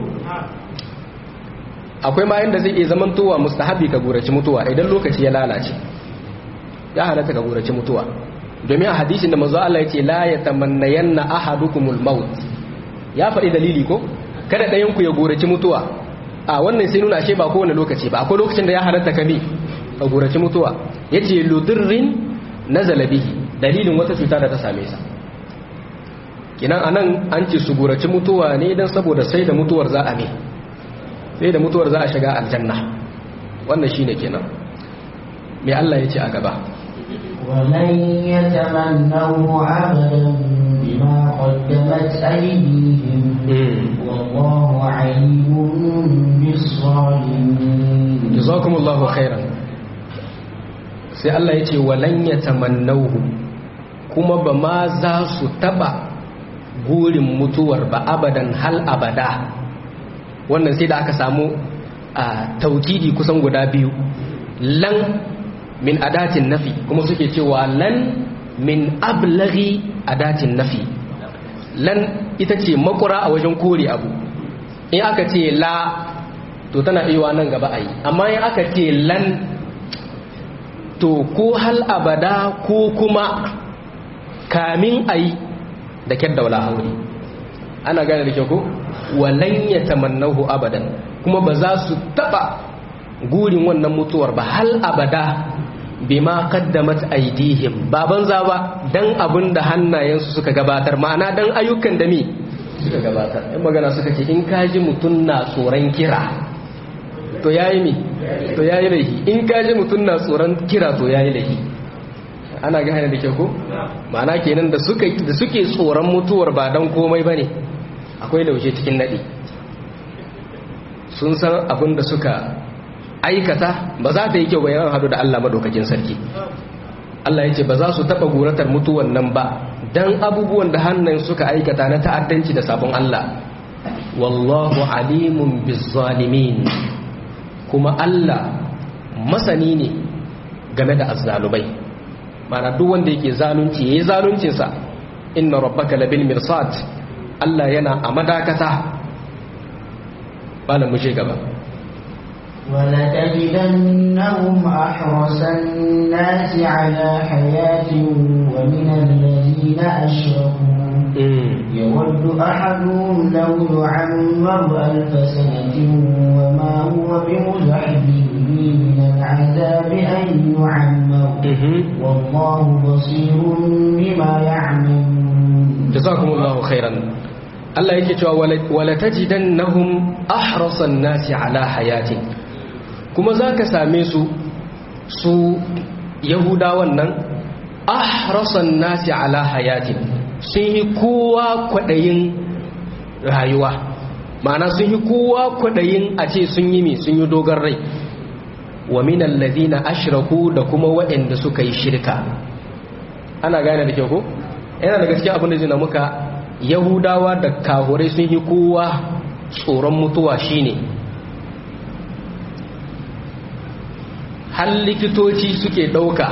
akwai ma inda zai iya zamantowa mustahabi ka guraci mutuwa idan lokaci ya lalace ya halatta ka guraci mutuwa domin a hadisin da manzo Allah yace la yatamannayanna ahadukumul maut ya faɗi dalili ko kada ɗayan ku ya guraci mutuwa a wannan sai nuna ashe ba kowane lokaci ba akwai lokacin da ya halatta ka bi ka guraci mutuwa yace ludirrin nazala bihi dalilin wata cuta da ta same sa kinan anan an ce su guraci mutuwa ne dan saboda sai da mutuwar za a ne sai da mutuwar za a shiga aljanna wannan shine kenan me Allah yace a gaba ولن يتمنوا أبدا بما قدمت أيديهم والله عليم بالظالمين jazakumullahu khairan sai Allah ya ce walan yatamannahu kuma ba ma za su taba gurin mutuwar ba abadan hal abada wannan sai da aka samu a taukidi kusan guda biyu lan min adatin nafi kuma suke cewa lan min ablaghi adatin nafi lan ita ce makura a wajen kore abu in aka ce la to tana iya nan gaba a yi amma in aka ce lan to ko hal abada ko kuma kamin a yi da kyar da wala hauri ana gane da kyau ko walan ya tamannahu abadan kuma ba za su taba gurin wannan mutuwar ba hal abada bima qaddamat aydihim ba banza ba dan abin da hannayensu suka gabatar ma'ana dan ayyukan da mi suka gabatar in magana suka ce in kaji mutun na tsoron kira to yayi mi to yayi laifi in kaji mutun na tsoron kira to yayi laifi ana ga hana da ke ko ma'ana kenan da suka da suke tsoron mutuwar ba dan komai bane akwai laushe cikin nadi sun san abin da suka aikata ba za ta yi kyau bayan hadu da Allah madaukakin sarki Allah ya ce ba za su taɓa guratar mutuwan nan ba don abubuwan da hannun suka aikata na ta'addanci da sabon Allah wallahu alimun bizzalimin kuma Allah masani ne game da azzalumai mana duk wanda yake zalunci yayi zaluncinsa inna rabbaka labil mirsad Allah yana a madakata bala mu gaba ولتجدنهم أحرص الناس على حياة ومن الذين أشركوا يود أحدهم لو يعمر ألف سنة وما هو بمزحزحه من العذاب أن يعمر والله بصير بما يعملون جزاكم الله خيرا Allah yake cewa wala tajidannahum ahrasan nasi ala hayatin kuma zaka same su su yahudawan nan ahrasan nasi ala hayatin sun yi kowa kwadayin rayuwa ma'ana sun yi kowa kwadayin a ce sun yi mi sun yi dogon rai wa minal ladina ashraku da kuma waɗanda suka yi shirka ana gane da kyau ko yana da gaskiya abin da zai muka yahudawa da kahurai sun yi kowa tsoron mutuwa shine har likitoci suke ɗauka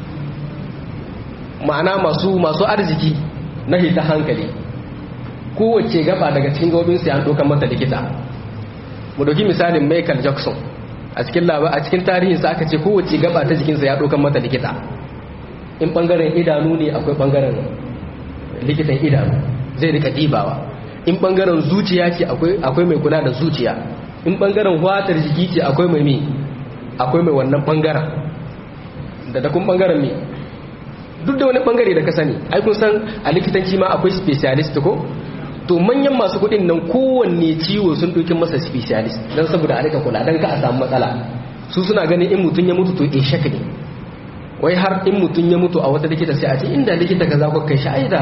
ma'ana masu masu arziki na hita hankali kowace gaba daga cikin gabobinsu ya ɗaukan mata likita mu ɗauki misalin michael jackson a cikin labar a cikin tarihinsa aka ce kowace gaba ta jikinsa ya ɗaukan mata likita in ɓangaren idanu ne akwai ɓangaren likitan idanu zai rika dibawa in bangaren zuciya ce akwai mai kula da zuciya in bangaren watar jiki ce akwai mai mi akwai mai wannan bangaren da da kun bangaren mi duk da wani bangare da ka sani ai kun san a likitanci ma akwai specialist ko to manyan masu kudin nan kowanne ciwo sun ɗauki masa specialist don saboda a rika kula don ka a samu matsala su suna ganin in mutum ya mutu to in shaka ne wai har in mutum ya mutu a wata likita sai a ce inda likita ka za ku kai shi aida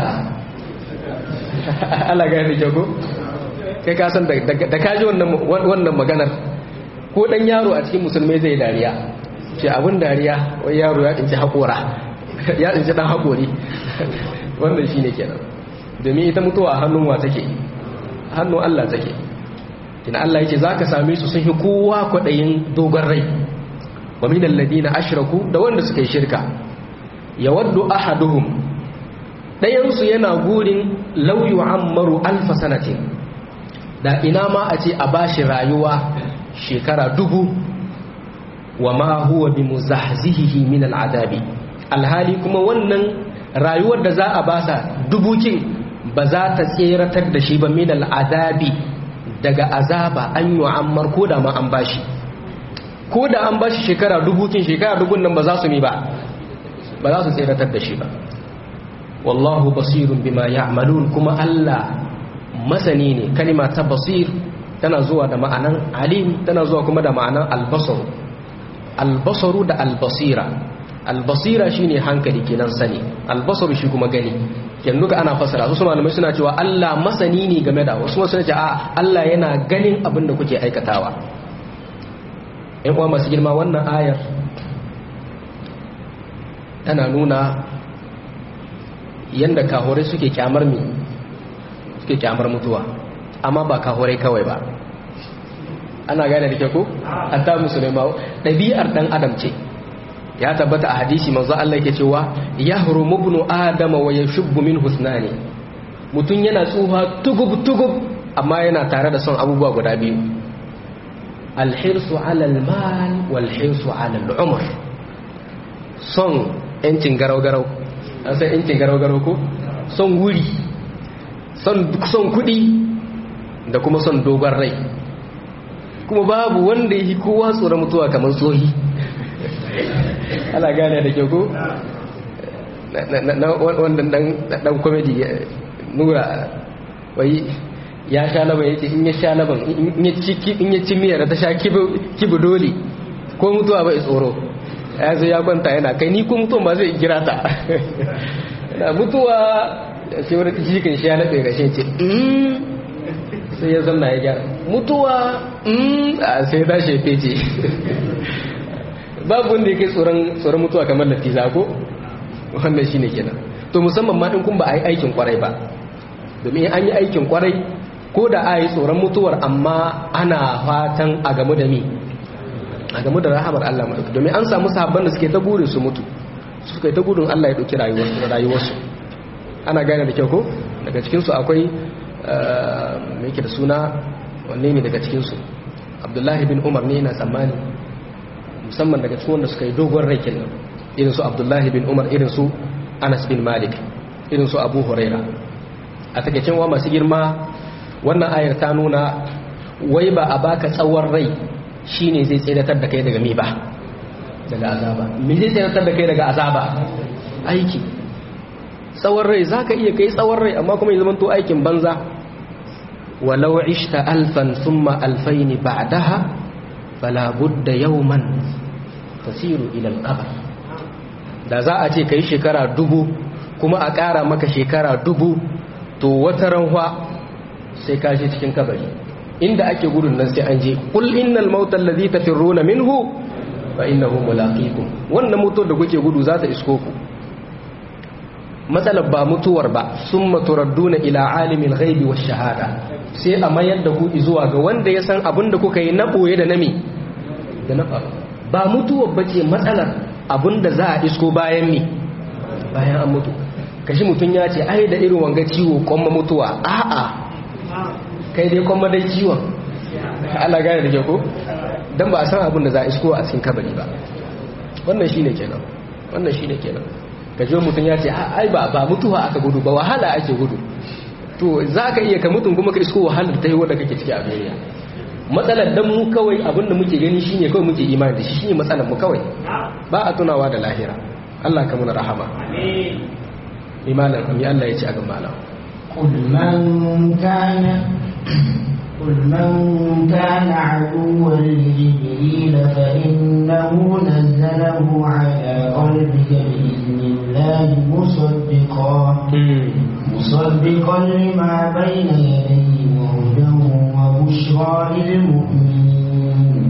Allah ga da jago kai ka san da ka ji wannan maganar ko dan yaro a cikin musulmai zai dariya ce abin dariya wai yaro ya tsinci haƙora ya tsinci dan haƙori wannan shine kenan domin ita mutuwa a hannun wa take hannun Allah take kina Allah yake zaka same su sun yi kowa kwadayin dogon rai wa min alladina ashraku da wanda suka yi shirka yawaddu ahaduhum ɗayansu yana gurin lauyu ammaru alfa sanatin da ina ma a ce a bashi rayuwa shekara dubu wa ma huwa bi muzahzihihi min al'adabi alhali kuma wannan rayuwar da za a basa dubukin ba za ta tseratar da shi ba min al'adabi daga azaba an yi ammar ko da ma an bashi ko da an bashi shekara dubukin shekara dubun nan ba za su mi ba ba za su tseratar da shi ba wallahu basirun bima ya'malun kuma Allah masani ne kalima ta basir tana zuwa da ma'anan alim tana zuwa kuma da ma'anan albasar albasaru da albasira albasira shine hankali kenan sani albasaru shi kuma gani yanzu ga ana fasara su malamai suna cewa Allah masani ne game da wasu suna cewa a Allah yana ganin abin da kuke aikatawa ƴan uwa masu girma wannan ayar tana nuna yanda kahorai suke kyamar mi suke kyamar mutuwa amma ba kahorai kawai ba ana gane da ke ko hatta musulma ɗabi'ar ɗan adam ce ya tabbata a hadisi manzo Allah yake cewa yahrumu ibnu adama wa yashubbu min husnani mutun yana tsufa tugub tugub amma yana tare da son abubuwa guda biyu alhirsu ala almal wal hirsu ala al'umr son yancin garau garau an san yancin garau garau ko son wuri son son kudi da kuma son dogon rai kuma babu wanda yi kowa tsoron mutuwa kamar tsohi ana gane da ke ko wanda dan komedi nura wai ya sha laban ya ce in ya sha laban in ya ci miyar ta sha kibu dole ko mutuwa bai tsoro ya zo ya kwanta yana kai ni ko mutuwa ba zai kira ta mutuwa sai wani jikin shi ya naɗe ga shi ce sai ya zanna ya gyara mutuwa a sai ta shefe ce babu wanda ya kai tsoron mutuwa kamar latiza ko wannan shine kenan to musamman ma in kun ba a yi aikin kwarai ba domin an yi aikin kwarai ko da a yi tsoron mutuwar amma ana fatan a gamu da mi a gamu da rahamar Allah maɗauki domin an samu sahabban da suke ta burin su mutu suka yi ta gudun Allah ya ɗauki rayuwarsu ana gane da kyau ko daga cikinsu akwai mai ke da suna wanne ne daga cikinsu abdullahi bin umar ne yana tsammani musamman daga cikin wanda suka yi dogon rai kenan irin su abdullahi bin umar irin su anas bin malik irin su abu huraira a takaicin wa masu girma wannan ayar ta nuna wai ba a baka tsawon rai shine zai tseratar da kai daga mi ba daga azaba me zai tseratar da kai daga azaba aiki tsawon rai zaka iya kai tsawon rai amma kuma ya zama to aikin banza walau ishta alfan thumma alfain ba'daha fala budda yawman tasiru ila al-qabr da za a ce kai shekara dubu kuma a ƙara maka shekara dubu to wata ranwa sai ka je cikin kabari inda ake gudun nan sai an je kul innal mauta allazi tafirruna minhu fa innahu mulaqikum wannan mutuwar da kuke gudu za ta isko ku matsalar ba mutuwar ba summa turadduna ila alimil ghaibi wash shahada sai a mayar da ku zuwa ga wanda ya san abin da kuka yi na boye da nami da na faru ba mutuwar bace matsalar abin da za a isko bayan mi bayan an mutu kashi mutum ya ce ai da irin wanga ciwo kwamma mutuwa a'a kai dai kwamma dai ciwon Allah gane da ke ko dan ba a san abin da za a isko a cikin kabari ba wannan shine kenan wannan shine kenan kaje mutum ya ce ai ba ba mutuwa aka gudu ba wahala ake gudu to za ka iya ka mutum kuma ka isko wahalar ta yi wadda kake ciki a duniya matsalar dan mu kawai abin da muke gani shine kawai muke imani da shi shine matsalar mu kawai ba a tunawa da lahira Allah ka muna rahama amin imanin ami Allah ya ci a gaba nan قل من كان قل من كان عدوا لجبريل فإنه نزله على قلبك بإذن الله مصدقا مصدقا لما بين يديه وهدى وبشرى للمؤمنين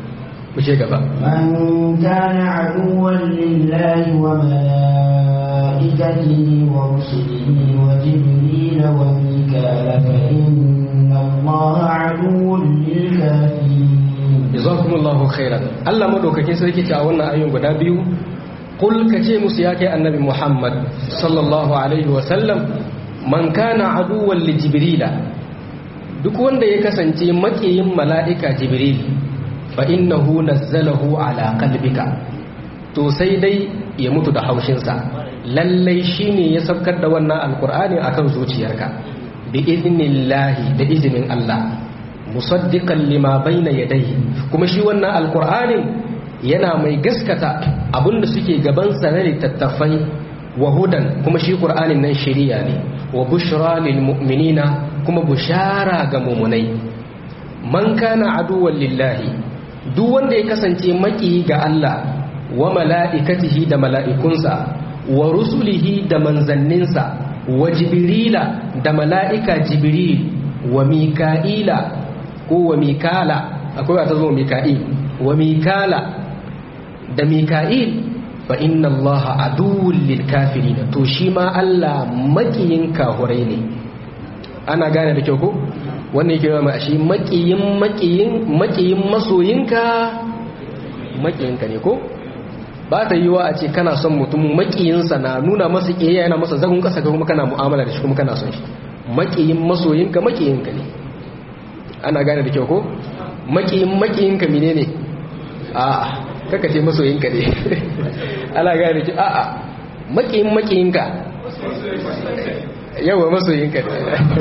من كان عدوا لله وملائكته ورسله وجبريل وميكال فإن الله عدو للكافرين jazakumullahu khairan Allah madaukakin sarki ce a wannan ayoyin guda biyu kul kace musu ya kai annabi Muhammad sallallahu alaihi wa sallam man kana aduwwan li jibrila duk wanda ya kasance makiyin mala'ika jibril fa innahu nazzalahu ala qalbika to sai dai ya mutu da haushinsa lallai shine ya saukar da wannan alqur'ani akan zuciyarka bi idnillahi da izinin Allah musaddiqan lima bayna yadayhi kuma shi wannan alqur'anin yana mai gaskata abinda suke gaban sa na littattafai wa hudan kuma shi qur'anin nan shari'a ne wa bushra lil mu'minina kuma bushara ga mu'minai man kana aduwwan lillahi duk wanda ya kasance maki ga Allah wa mala'ikatihi da mala'ikunsa wa rusulihi da manzanninsa wa jibrila da mala'ika jibril wa mika'ila ko wa mikala akwai wata zo mika'il wa mikala da mika'il fa inna allaha aduwwul lil kafirin to shi ma Allah makiyin kahurai ne ana gane da kyau ko wannan yake ma shi makiyin makiyin makiyin masoyinka makiyinka ne ko ba ta yiwa a ce kana son mutum makiyinsa na nuna masa kiyaya yana masa zagun kasa kuma kana mu'amala da shi kuma kana son shi makiyin masoyinka makiyinka ne ana gane da kyau ko makiyin makiyinka mine ne a kaka ce masoyinka ne ana gane da kyau a a makiyin makiyinka yawa masoyinka ne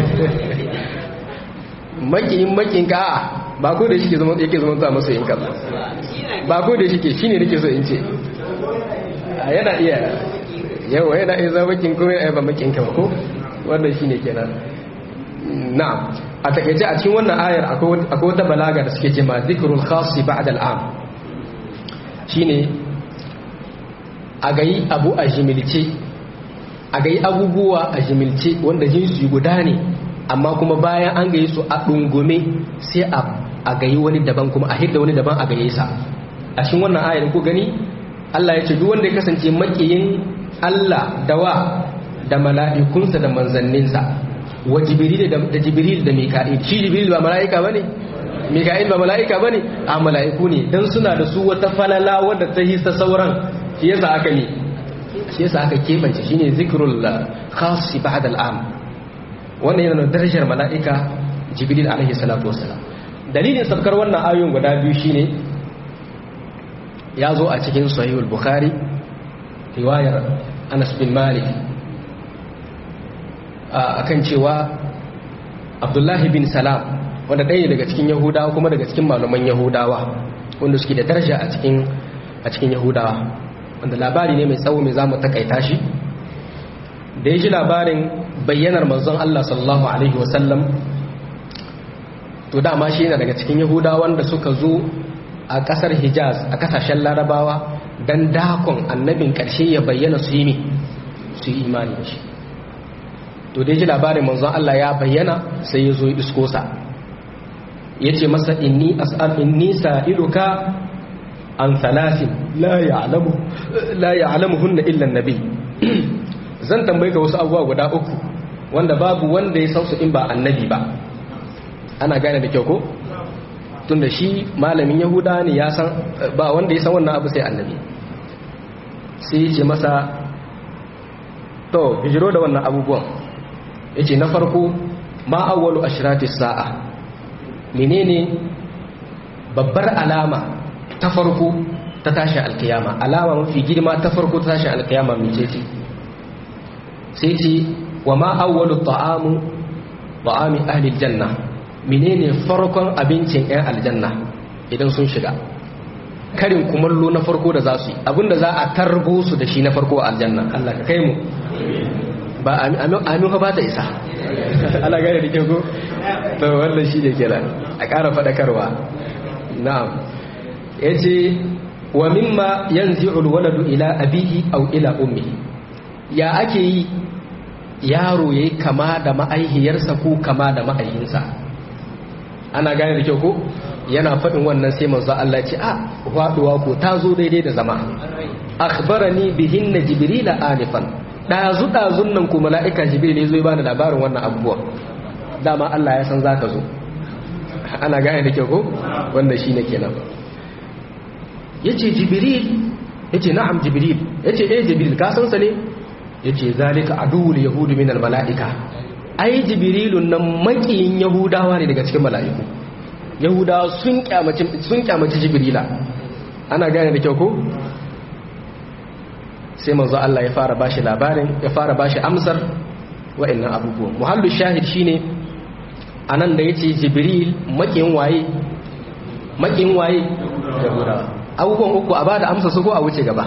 makiyin makiyinka a ba ko da shi yake zama zuwa masoyinka ba ba ko da shi ke shi ne nake so in ce yana iya yawa yana iya zama makiyin kuma yana ba makiyinka ba ko wannan shi ne kenan na'am a takaice a cikin wannan ayar akwai wata balaga da suke ce ma zikrul khasi ba'da al'am shine a gayi abu a jimilce a gayi abubuwa a jimilce wanda jinsi guda ne amma kuma bayan an gayi su a dungume sai a gayi wani daban kuma a hidda wani daban a gaye sa a cikin wannan ayar ko gani Allah ya ce duk wanda ya kasance makiyin Allah dawa da mala'ikunsa da manzanninsa wa jibril da jibril da mika'il shi jibril ba mala'ika bane mika'il ba mala'ika bane a mala'iku ne dan suna da su wata falala wadda ta hisa sauran shi yasa aka ne shi yasa aka kebance shine zikrul khas ba'da al'am wannan yana darajar mala'ika jibril alaihi salatu wassalam dalilin sabkar wannan ayoyin guda biyu shine ya zo a cikin sahihul bukhari riwayar Anas bin Malik akan cewa Abdullahi bin Salam wanda ɗaya daga cikin Yahudawa kuma daga cikin malaman Yahudawa wanda suke da daraja a cikin a cikin Yahudawa wanda labari ne mai tsawo mai zamu takaita shi da ya ji labarin bayyanar manzon Allah sallallahu alaihi wasallam to dama shi yana daga cikin Yahudawa wanda suka zo a ƙasar Hijaz a ƙasashen Larabawa dan dakon annabin ƙarshe ya bayyana su yi su yi imani da shi to dai ji labarin manzon Allah ya bayyana sai ya zo ya isko sa ya ce masa inni as'al inni sa'iluka an thalathin la ya'lamu la ya'lamuhunna illa an-nabi zan tambaye ka wasu abubuwa guda uku wanda babu wanda ya san su in ba annabi ba ana gane da kyau ko tunda shi malamin yahuda ne ya san ba wanda ya san wannan abu sai annabi sai ya ce masa to hijiro da wannan abubuwan ya ce na farko ma awwalu ashrati sa'a menene babbar alama ta farko ta tashi alkiyama alama mafi girma ta farko ta tashi alkiyama mece ce sai ce wa ma awwalu ta'amu ta'ami ahli janna menene farkon abincin 'yan aljanna idan sun shiga karin kumallo na farko da za su yi abinda za a tarbo su da shi na farko a aljanna Allah ka kai mu ba amin fa ba ta isa Allah gane da kyau ko to wannan shi ne kenan a ƙara faɗakarwa na'am yace wa mimma yanzi'u alwaladu ila abihi aw ila ummihi ya ake yi yaro yayi kama da ma'aihiyarsa ko kama da ma'aihinsa ana gane da kyau ko yana faɗin wannan sai manzo Allah ce a faduwa ko ta zo daidai da zama akhbarani bihinna jibril anifan dazu dazun nan ko mala'ika jibril ne zo ya bani labarin wannan abubuwa dama Allah ya san zaka zo ana gane da kyau ko wannan shine kenan yace jibril yace na'am jibril yace eh jibril ka san sa ne yace zalika aduwul yahudi min al mala'ika ai jibrilun nan makiyin yahudawa ne daga cikin mala'iku yahudawa sun kyamaci sun kyamaci jibrila ana gane da kyau ko sai manzo Allah ya fara bashi labarin ya fara bashi amsar wa'annan abubuwan muhallu shahid shine anan da yace jibril makiyin waye makiyin waye yahudawa abubuwan uku a bada amsa su ko a wuce gaba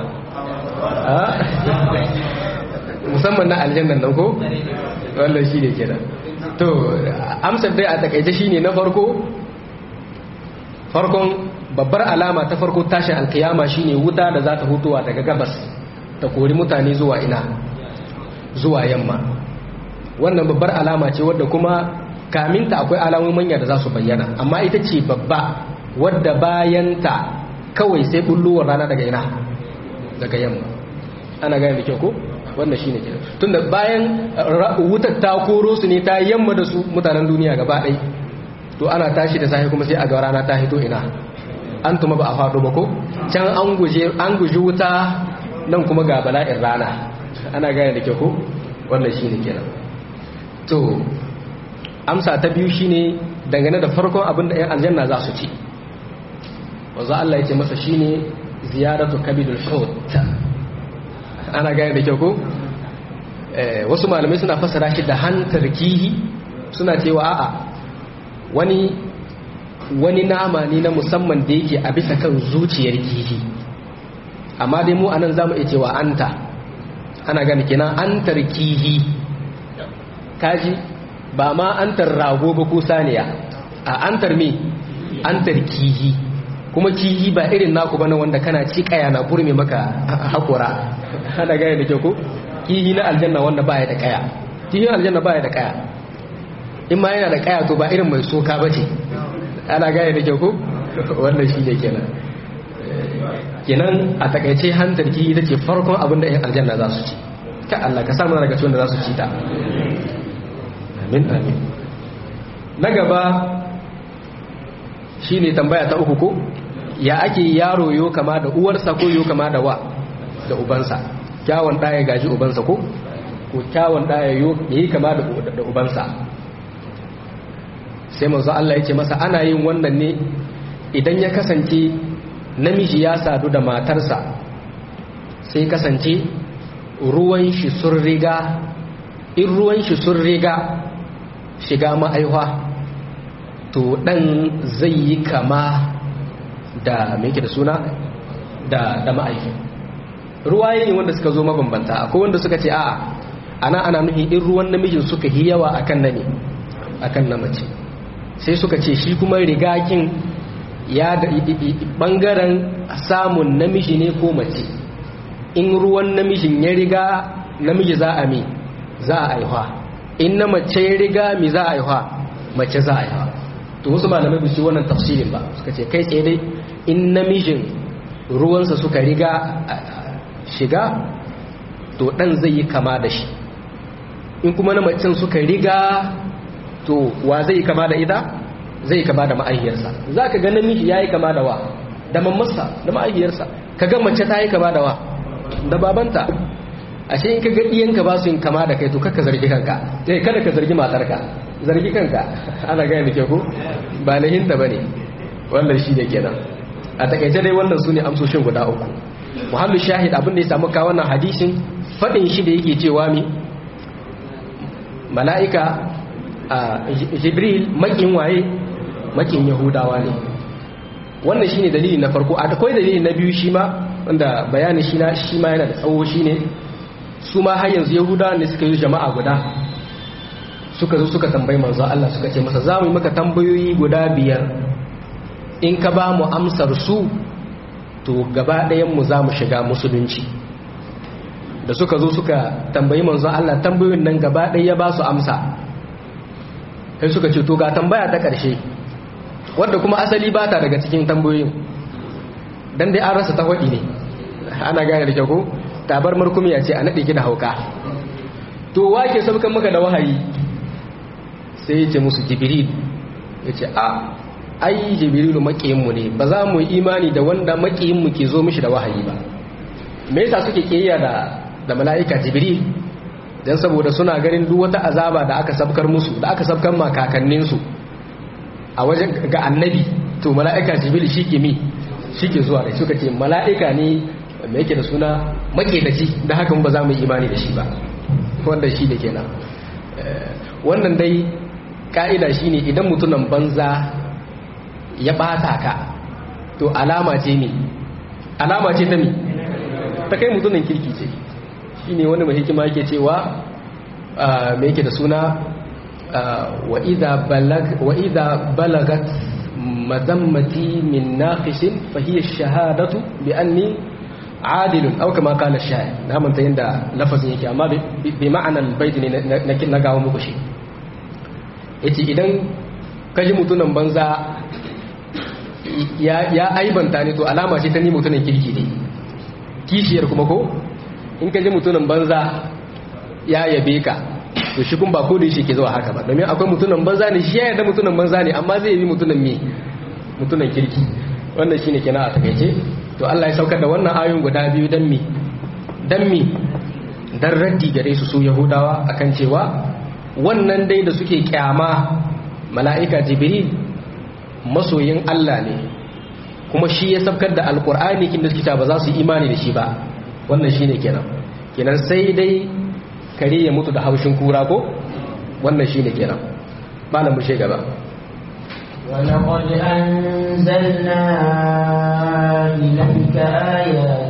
musamman na aljannan nan ko wannan shi ne kenan to amsar dai a takaice shine na farko farkon babbar alama ta farko tashin alkiyama shine wuta da za ta hutuwa daga gabas ta kori mutane zuwa ina zuwa yamma wannan babbar alama ce wadda kuma kaminta akwai alamomin manya da za su bayyana amma ita ce babba wadda bayanta kawai sai bulluwar rana daga ina daga yamma ana gane da kyau ko wannan shine kenan tunda bayan wutar ta koro su ne ta yamma da su mutanen duniya gaba ɗaya to ana tashi da safe kuma sai a ga rana ta hito ina an tuma ba a faɗo ba ko can an guje an guji wuta nan kuma ga bala'in rana ana gane da kyau ko wannan shine kenan to amsa ta biyu shine dangane da farkon abin da 'yan aljanna za su ci wanzu Allah ya ce masa shine ziyaratu kabidul hut ana gane da kyau ko wasu malamai suna fasara shi da hantar kihi suna cewa a'a wani wani nama ne na musamman da yake a bisa kan zuciyar kihi amma dai mu anan zamu iya cewa anta ana gane kenan antar kihi kaji ba ma antar rago ba ko saniya a antar me antar kihi kuma kihi ba irin naku bane wanda kana ci kaya na burme maka hakura ana gane da kyau ko kihi na aljanna wanda baya da kaya kihi aljanna baya da kaya in ma yana da kaya to ba irin mai soka bace ana gane da kyau ko wannan shi ne kenan kenan a takaice hantar kihi ita ce farkon abin da 'yan aljanna za su ci ka Allah ka samu daga cikin da za su ci ta amin amin na gaba shine tambaya ta uku ko ya ake yaro yo kama da uwarsa ko yo kama da wa da ubansa kyawun ɗaya gaji ubansa ko ko kyawun ɗaya yo yi kama da ubansa sai manzo Allah ya ce masa ana yin wannan ne idan ya kasance namiji ya sadu da matarsa sai kasance ruwan shi sun riga in ruwan shi sun riga shiga ma'aihwa to dan zai yi kama da mai da suna da, da ma'aifi ruwaye ne wanda suka zo mabambanta akwai wanda suka ce a'a ana ana nuhi in ruwan namijin suka yi yawa akan na ne akan na mace sai suka ce shi kuma rigakin ya da bangaren samun namiji ne ko mace in ruwan namijin ya riga namiji za a mi za a aihuwa in na mace ya riga mi za a aihuwa mace za a aihuwa to wasu malamai ba su wannan tafsirin ba suka ce kai tsaye dai in namijin ruwansa suka riga shiga to dan zai yi kama da shi in kuma na macen suka riga to wa zai kama da ita zai kama da ma'aihiyarsa za ka ga namiji ya yi kama da wa da mammarsa da ma'aihiyarsa ka ga mace ta yi kama da wa da babanta ashe in ka ga iyanka ba su yin kama da kai to kakka zargi kanka eh kada ka zargi matarka zargi kanka ana gaya da ke ku ba lahinta ba ne wannan shi da kenan a takaice dai wannan su ne amsoshin guda uku muhallu shahid abin da ya samu kawo wannan hadisin faɗin shi da yake cewa mi mala'ika jibril makin waye makin yahudawa ne wannan shine dalili na farko akwai dalili na biyu shi ma wanda bayanin shi na shi ma yana da tsawo shine su ma har yanzu yahudawa ne suka yi jama'a guda suka zo suka tambayi manzo Allah suka ce masa za mu yi maka tambayoyi guda biyar in ka ba mu amsar su to gaba ɗayan mu za mu shiga musulunci da suka zo suka tambayi manzo Allah tambayoyin nan gaba ɗaya ya ba su amsa sai suka ce to ga tambaya ta ƙarshe wadda kuma asali ba ta daga cikin tambayoyin dan dai an rasa ta waɗi ne ana gane da kyau ko tabar markumiya ce a naɗe ki da hauka to wake saukan maka da wahayi sai ya ce musu jibril ya ce a ai jibrilu maƙiyinmu ne ba za mu yi imani da wanda maƙiyinmu ke zo mishi da wahayi ba me yasa suke ƙiyayya da da mala'ika jibril dan saboda suna ganin duk wata azaba da aka sabkar musu da aka sabkar ma kakanninsu a wajen ga annabi to mala'ika jibril shi ke mi shi ke zuwa da suka ce mala'ika ne mai yake da suna maƙetaci da hakan ba za mu yi imani da shi ba wanda shi da kenan wannan dai ka'ida shine idan mutumin banza ya bata ka to alama ce mi alama ce ta mi ta kai mutumin kirki ce shine wani mai hikima yake cewa mai yake da suna wa idha balagat madammati min naqishin fa hiya shahadatu bi anni adilun aw kama qala shaykh na manta yanda lafazin yake amma bi ma'anan baiti ne na gawo muku shi yace idan kaji mutunan banza ya aibanta ne to alama ce ta ni mutunan kirki ne kishiyar kuma ko in kaji mutunan banza ya yabe ka to shi kun ba ko da shi ke zuwa haka ba domin akwai mutunan banza ne shi ya yarda mutunan banza ne amma zai yi mutunan me mutunan kirki wannan shine kenan a takaice to Allah ya saukar da wannan ayoyin guda biyu dan mi dan mi dan raddi gare su su yahudawa akan cewa wannan dai da suke kyama mala'ika jibril masoyin Allah ne kuma shi ya sabkar da alkur'ani kin da suke ba za su imani da shi ba wannan shine kenan kenan sai dai kare ya mutu da haushin kura ko wannan shine kenan malamu shi gaba ولقد أنزلنا إليك آيات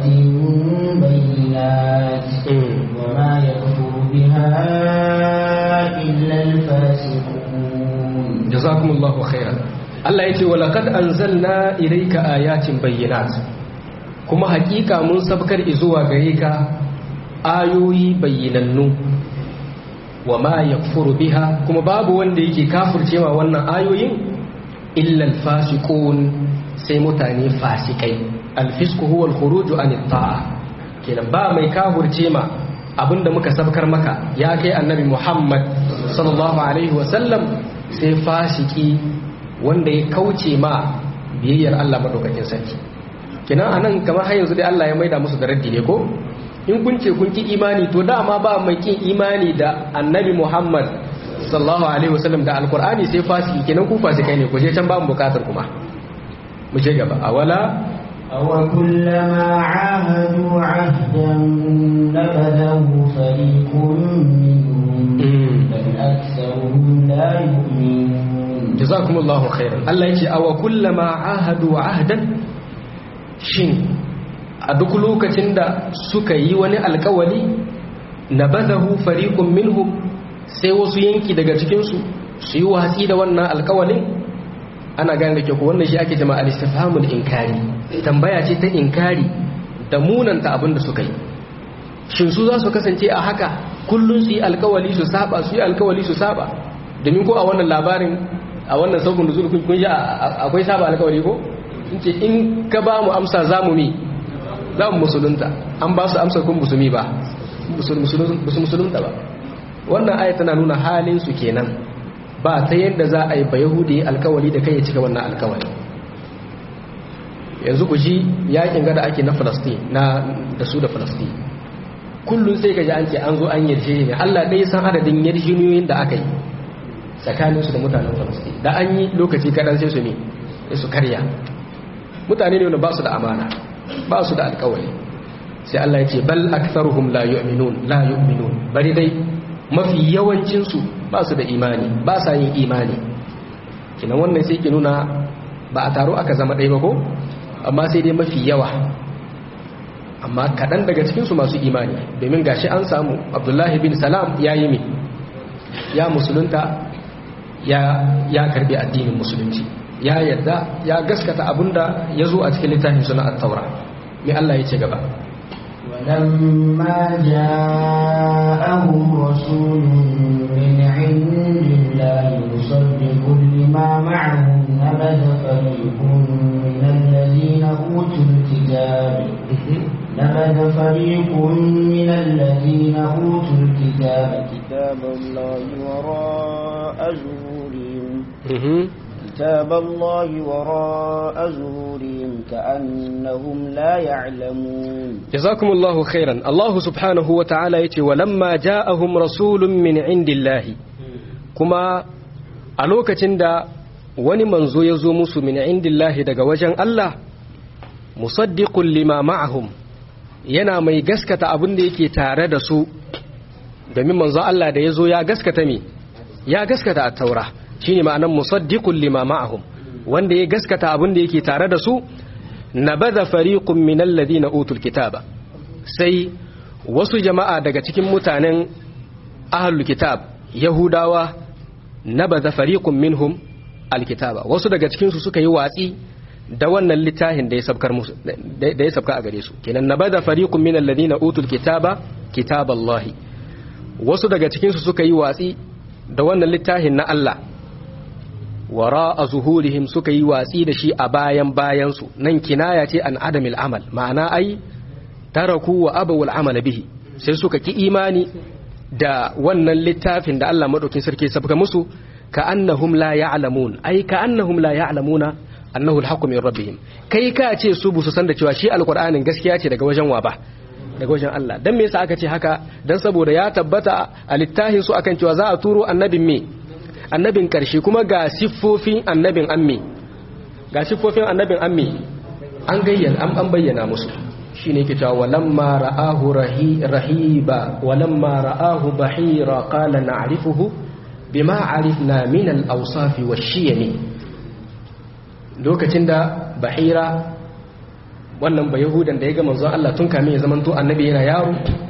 بينات وما يكفر بها إلا الفاسقون جزاكم الله خيرا Allah ya ce wa laqad anzalna ilayka ayatin bayyinat kuma hakika mun sabkar zuwa gare ka ayoyi bayyinannu wa ma yakfuru biha kuma babu wanda yake kafircewa wannan ayoyin illa alfasiqun sai mutane fasikai alfisku huwa alkhuruju an ta'a kenan ba mai kahurce ma abinda muka sabkar maka ya kai annabi Muhammad sallallahu alaihi wasallam sai fasiki wanda ya kauce ma biyayyar Allah madaukakin sarki kenan anan kamar har yanzu dai Allah ya maida musu da raddi ne ko in kun ce kun ki imani to dama ba mai kin imani da annabi Muhammad sallallahu alaihi wasallam da alqur'ani sai fasiki kenan ku fasikai ne ku je can ba mu bukatar kuma mu je gaba awala أوكلما عاهدوا عهدا نبذه فريق منهم بل أكثرهم لا يؤمنون jazakumullahu khairan Allah yace awa kullama ahadu ahdan shin a duk lokacin da suka yi wani alkawali nabadahu fariqun minhum sai wasu yanki daga cikin su su yi watsi da wannan alkawalin ana gane da ke ko wannan shi ake jama'a al-istifhamul inkari tambaya ce ta inkari da munanta abin da suka yi shin su za su kasance a haka kullun su yi alkawali su saba su yi alkawali su saba domin ko a wannan labarin a wannan saukun nuzul kun kun ji akwai saba alkawali ko in ce in ka ba mu amsa za mu mi za mu musulunta an ba su amsar kun musulmi ba musulunta ba wannan aya tana nuna halin su kenan ba ta yadda za a yi ba yahudi alkawali da kai ya cika wannan alkawali yanzu ku ji yakin gada ake na falastin na da su da falastin kullum sai ka ji an ce an zo an yarje ne allah ɗaya san adadin yarjiniyoyin da aka yi tsakaninsu da mutanen falastin da an yi lokaci kaɗan sai su ne sai su karya mutane ne wanda ba su da amana ba su da alkawali sai allah ya ce bal aktharuhum la yu'minun la yu'minun bari dai mafi yawancinsu ba su da imani ba sa yin imani kinan wannan sai ke nuna ba a taro aka zama ɗaya ba ko amma sai dai mafi yawa amma kaɗan daga cikinsu masu imani domin gashi an samu abdullahi bin salam ya yi mi ya musulunta ya, ya karbi addinin musulunci ya yadda ya gaskata abinda ya zo a cikin littafin suna at-taura mai Allah ya ce gaba ولما جاءهم رسول من عند الله مصدق لما معهم نبذ فريق من الذين أوتوا الكتاب نبذ فريق من الذين أوتوا الكتاب كتاب الله وراء ظهورهم كتاب الله وراء ظهورهم كأنهم لا يعلمون جزاكم الله خيرا الله سبحانه وتعالى يتي ولما جاءهم رسول من عند الله كما ألوكة دا wani manzo ya zo musu min indillahi daga wajen Allah musaddiqun lima ma'ahum yana mai gaskata abin da yake tare da su domin manzo Allah da ya zo ya gaskata me ya gaskata at-taura shine ma'anar musaddiqun lima ma'ahum wanda ya gaskata abin da yake tare da su nabadha fariqun min alladhina utul kitaba sai wasu jama'a daga cikin mutanen ahlul kitab yahudawa nabadha fariqun minhum alkitaba wasu daga cikin su suka yi watsi da wannan littafin da ya sabkar musu da ya sabka a gare su kenan nabadha fariqun min alladhina utul kitaba kitaballahi wasu daga cikin su suka yi watsi da wannan littafin na Allah wara a zuhurihim suka yi watsi da shi a bayan bayansu nan kinaya ce an adamil amal ma'ana ai taraku wa abawul amala bihi sai suka ki imani da wannan littafin da Allah madaukin sarki sabka musu ka annahum la ya'lamun ai ka annahum la ya'lamuna annahu al min rabbihim kai ka ce su busu san da cewa shi alqur'anin gaskiya ce daga wajen wa ba daga wajen Allah dan me yasa aka ce haka dan saboda ya tabbata a littafin su akan cewa za a turo annabin me annabin ƙarshe kuma ga siffofin annabin ammi ga siffofin annabin ammi an gayyana an an bayyana musu shine yake cewa walamma ra'ahu rahiba walamma ra'ahu bahira qala na'rifuhu bima arifna min al-awsaf wash-shiyam lokacin da bahira wannan ba yahudan da ya ga manzon Allah tun kamin ya zamanto annabi yana yaro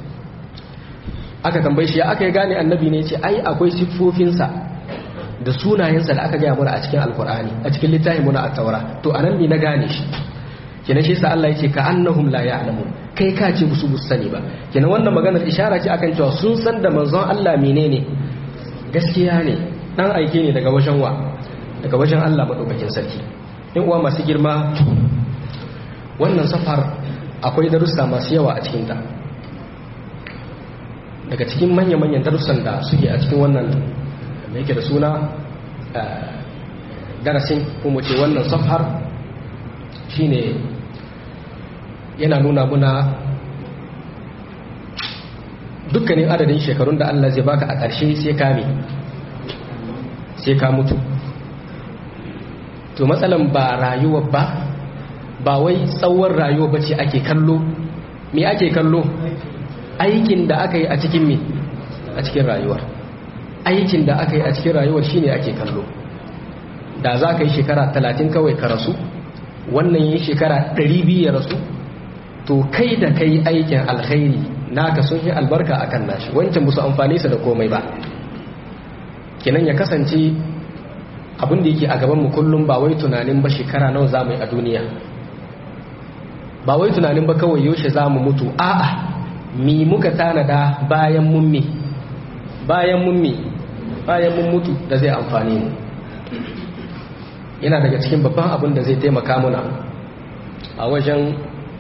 aka tambaye shi ya aka yi gane annabi ne ya ce ai akwai siffofinsa da sunayensa da aka gaya mana a cikin alkur'ani a cikin littafin muna a taura to anan ne na gane shi kenan shi sa Allah yake ka annahum la ya'lamun kai ka ce musu bus sani ba kenan wannan maganar ishara ce akan cewa sun san da manzon Allah menene gaskiya ne dan aike ne daga wajen wa daga wajen Allah madaukakin sarki in uwa masu girma wannan safar akwai darussa masu yawa a cikinta daga cikin manya-manyan darussan da suke a cikin wannan da yake da suna darasin kuma ce wannan safar shine yana nuna muna dukkanin adadin shekarun da Allah zai baka a ƙarshe sai ka me sai ka mutu to matsalan ba rayuwa ba ba wai tsawon rayuwa ba ce ake kallo me ake kallo aikin da aka yi a cikin me a cikin rayuwar aikin da aka yi a cikin rayuwar shine ake kallo da za ka yi shekara talatin kawai ka rasu wannan yi shekara ɗari biyu ya rasu to kai da kai aikin alkhairi naka sun yi albarka akan nashi wancan musu amfani su da komai ba kenan ya kasance abin da yake a gaban mu kullum ba wai tunanin ba shekara nawa za mu yi a duniya ba wai tunanin ba kawai yaushe za mu mutu a'a mi muka tanada bayan mun mi bayan mun mi bayan mun mutu da zai amfani mu yana daga cikin babban abin da zai taimaka muna a wajen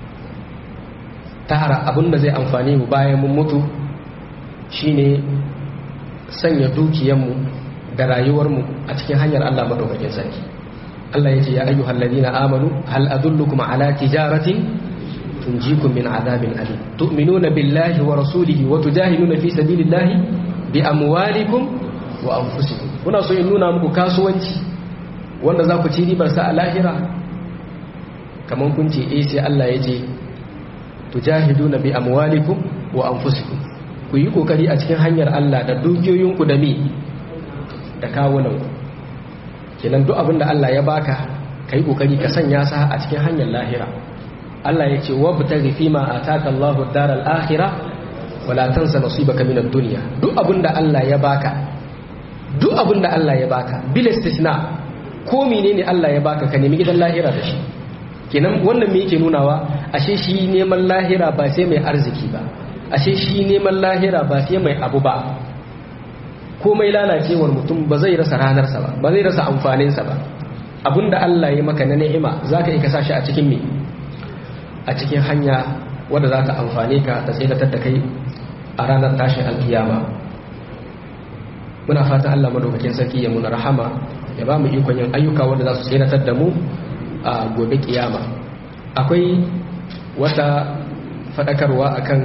tara abin da zai amfani mu bayan mun mutu shine sanya dukiyanmu da rayuwarmu a cikin hanyar Allah madaukakin sarki Allah ya ce ya ayyuhal ladina amanu hal adullukum ala tijaratin tunjikum min adhabin alim tu'minuna billahi wa rasulihi wa tujahiduna fi sabilillahi bi amwalikum wa anfusikum kuna so in nuna muku kasuwanci wanda za ku ci ribar sa a lahira kaman kun ce eh sai Allah ya ce tujahiduna bi amwalikum wa anfusikum ku yi kokari a cikin hanyar Allah da dukiyoyinku da mi da kawunanku kenan duk abin da Allah ya baka kai kokari ka sanya sa a cikin hanyar lahira Allah ya ce wabtaghi fima ataka Allahu ad-daral akhirah wala tansa nasibaka min ad-dunya duk abin da Allah ya baka duk abin da Allah ya baka bil istisna ko menene Allah ya baka ka nemi gidan lahira da shi kenan wannan me yake nunawa ashe shi neman lahira ba sai mai arziki ba ashe shi neman lahira ba sai mai abu ba komai lalacewar mutum ba zai rasa ranarsa ba ba zai rasa amfaninsa ba abinda Allah ya maka na ni'ima za ka yi ka sashi a cikin me a cikin hanya wadda za ta amfane ka ta tsaidatar da kai a ranar tashin alkiyama muna fatan Allah madaukakin sarki ya muna rahama ya ba mu ikon yin ayyuka wanda za su tsaidatar da mu a gobe kiyama akwai wata faɗakarwa akan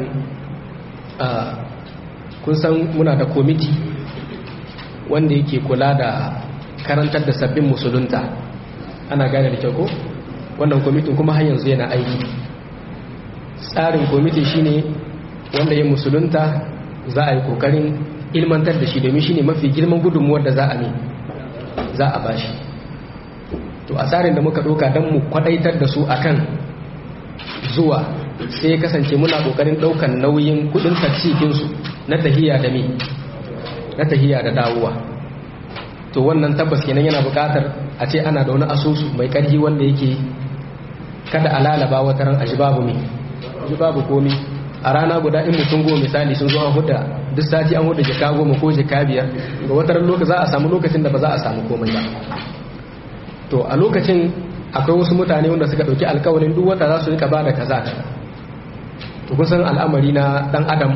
kun san muna da komiti wanda yake kula da karantar da sabbin musulunta ana gane da kyau ko wannan kwamitin kuma har yanzu yana aiki tsarin kwamiti shine wanda ya musulunta za a yi kokarin ilmantar da shi domin shine mafi girman gudunmuwar da za a ne za a bashi to a tsarin da muka doka don mu kwadaitar da su akan zuwa sai kasance muna kokarin daukan nauyin kudin taksikinsu na tahiya da mi na tahiya da dawowa to wannan tabbas kenan yana buƙatar a ce ana da wani asusu mai ƙarfi wanda yake kada a lalaba wata ran aji babu mi aji babu komi a rana guda in mutum goma misali sun zo an huda duk sati an huda jaka goma ko jaka biyar ga wata ran lokaci za a samu lokacin da ba za a samu komai ba to a lokacin akwai wasu mutane wanda suka ɗauki alkawarin duk wata za su rika ba da kaza to kusan al'amari na ɗan adam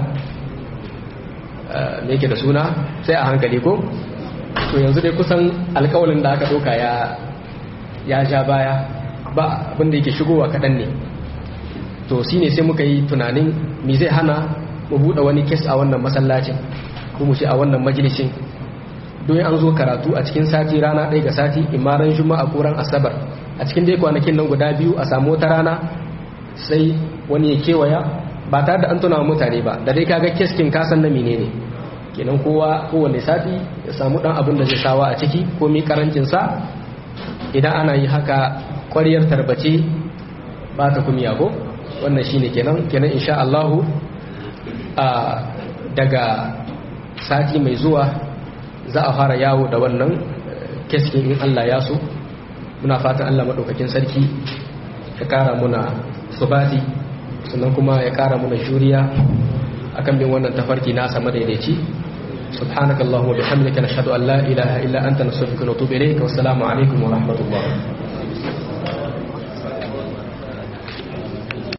me yake da suna sai a hankali ko to yanzu dai kusan alkawalin da aka doka ya ya ja baya ba abinda yake shigowa kaɗan ne to shi ne sai muka yi tunanin me zai hana mu buɗe wani kes a wannan masallacin ko mu ce a wannan majalisin don an zo karatu a cikin sati rana ɗaya ga sati imaran juma'a ko ran asabar a cikin dai kwanakin nan guda biyu a samu wata rana sai wani ya kewaya ba tare da an tuna mutane ba da dai kaga keskin kasan na menene kenan kowa kowane sati ya samu dan abin da zai sawa a ciki ko mi karancin sa idan ana yi haka ƙwariyar tarbace ba ta kumiya ko wannan shine kenan kenan insha Allah a daga sati mai zuwa za a fara yawo da wannan keskin in Allah ya so muna fatan Allah madaukakin sarki ya kara muna subati sannan kuma ya kara muna juriya akan bin wannan tafarki na sama daidaici subhanakallahumma bihamdika nashhadu an la ilaha illa anta nastaghfiruka wa natubu ilayk wa assalamu alaikum wa rahmatullah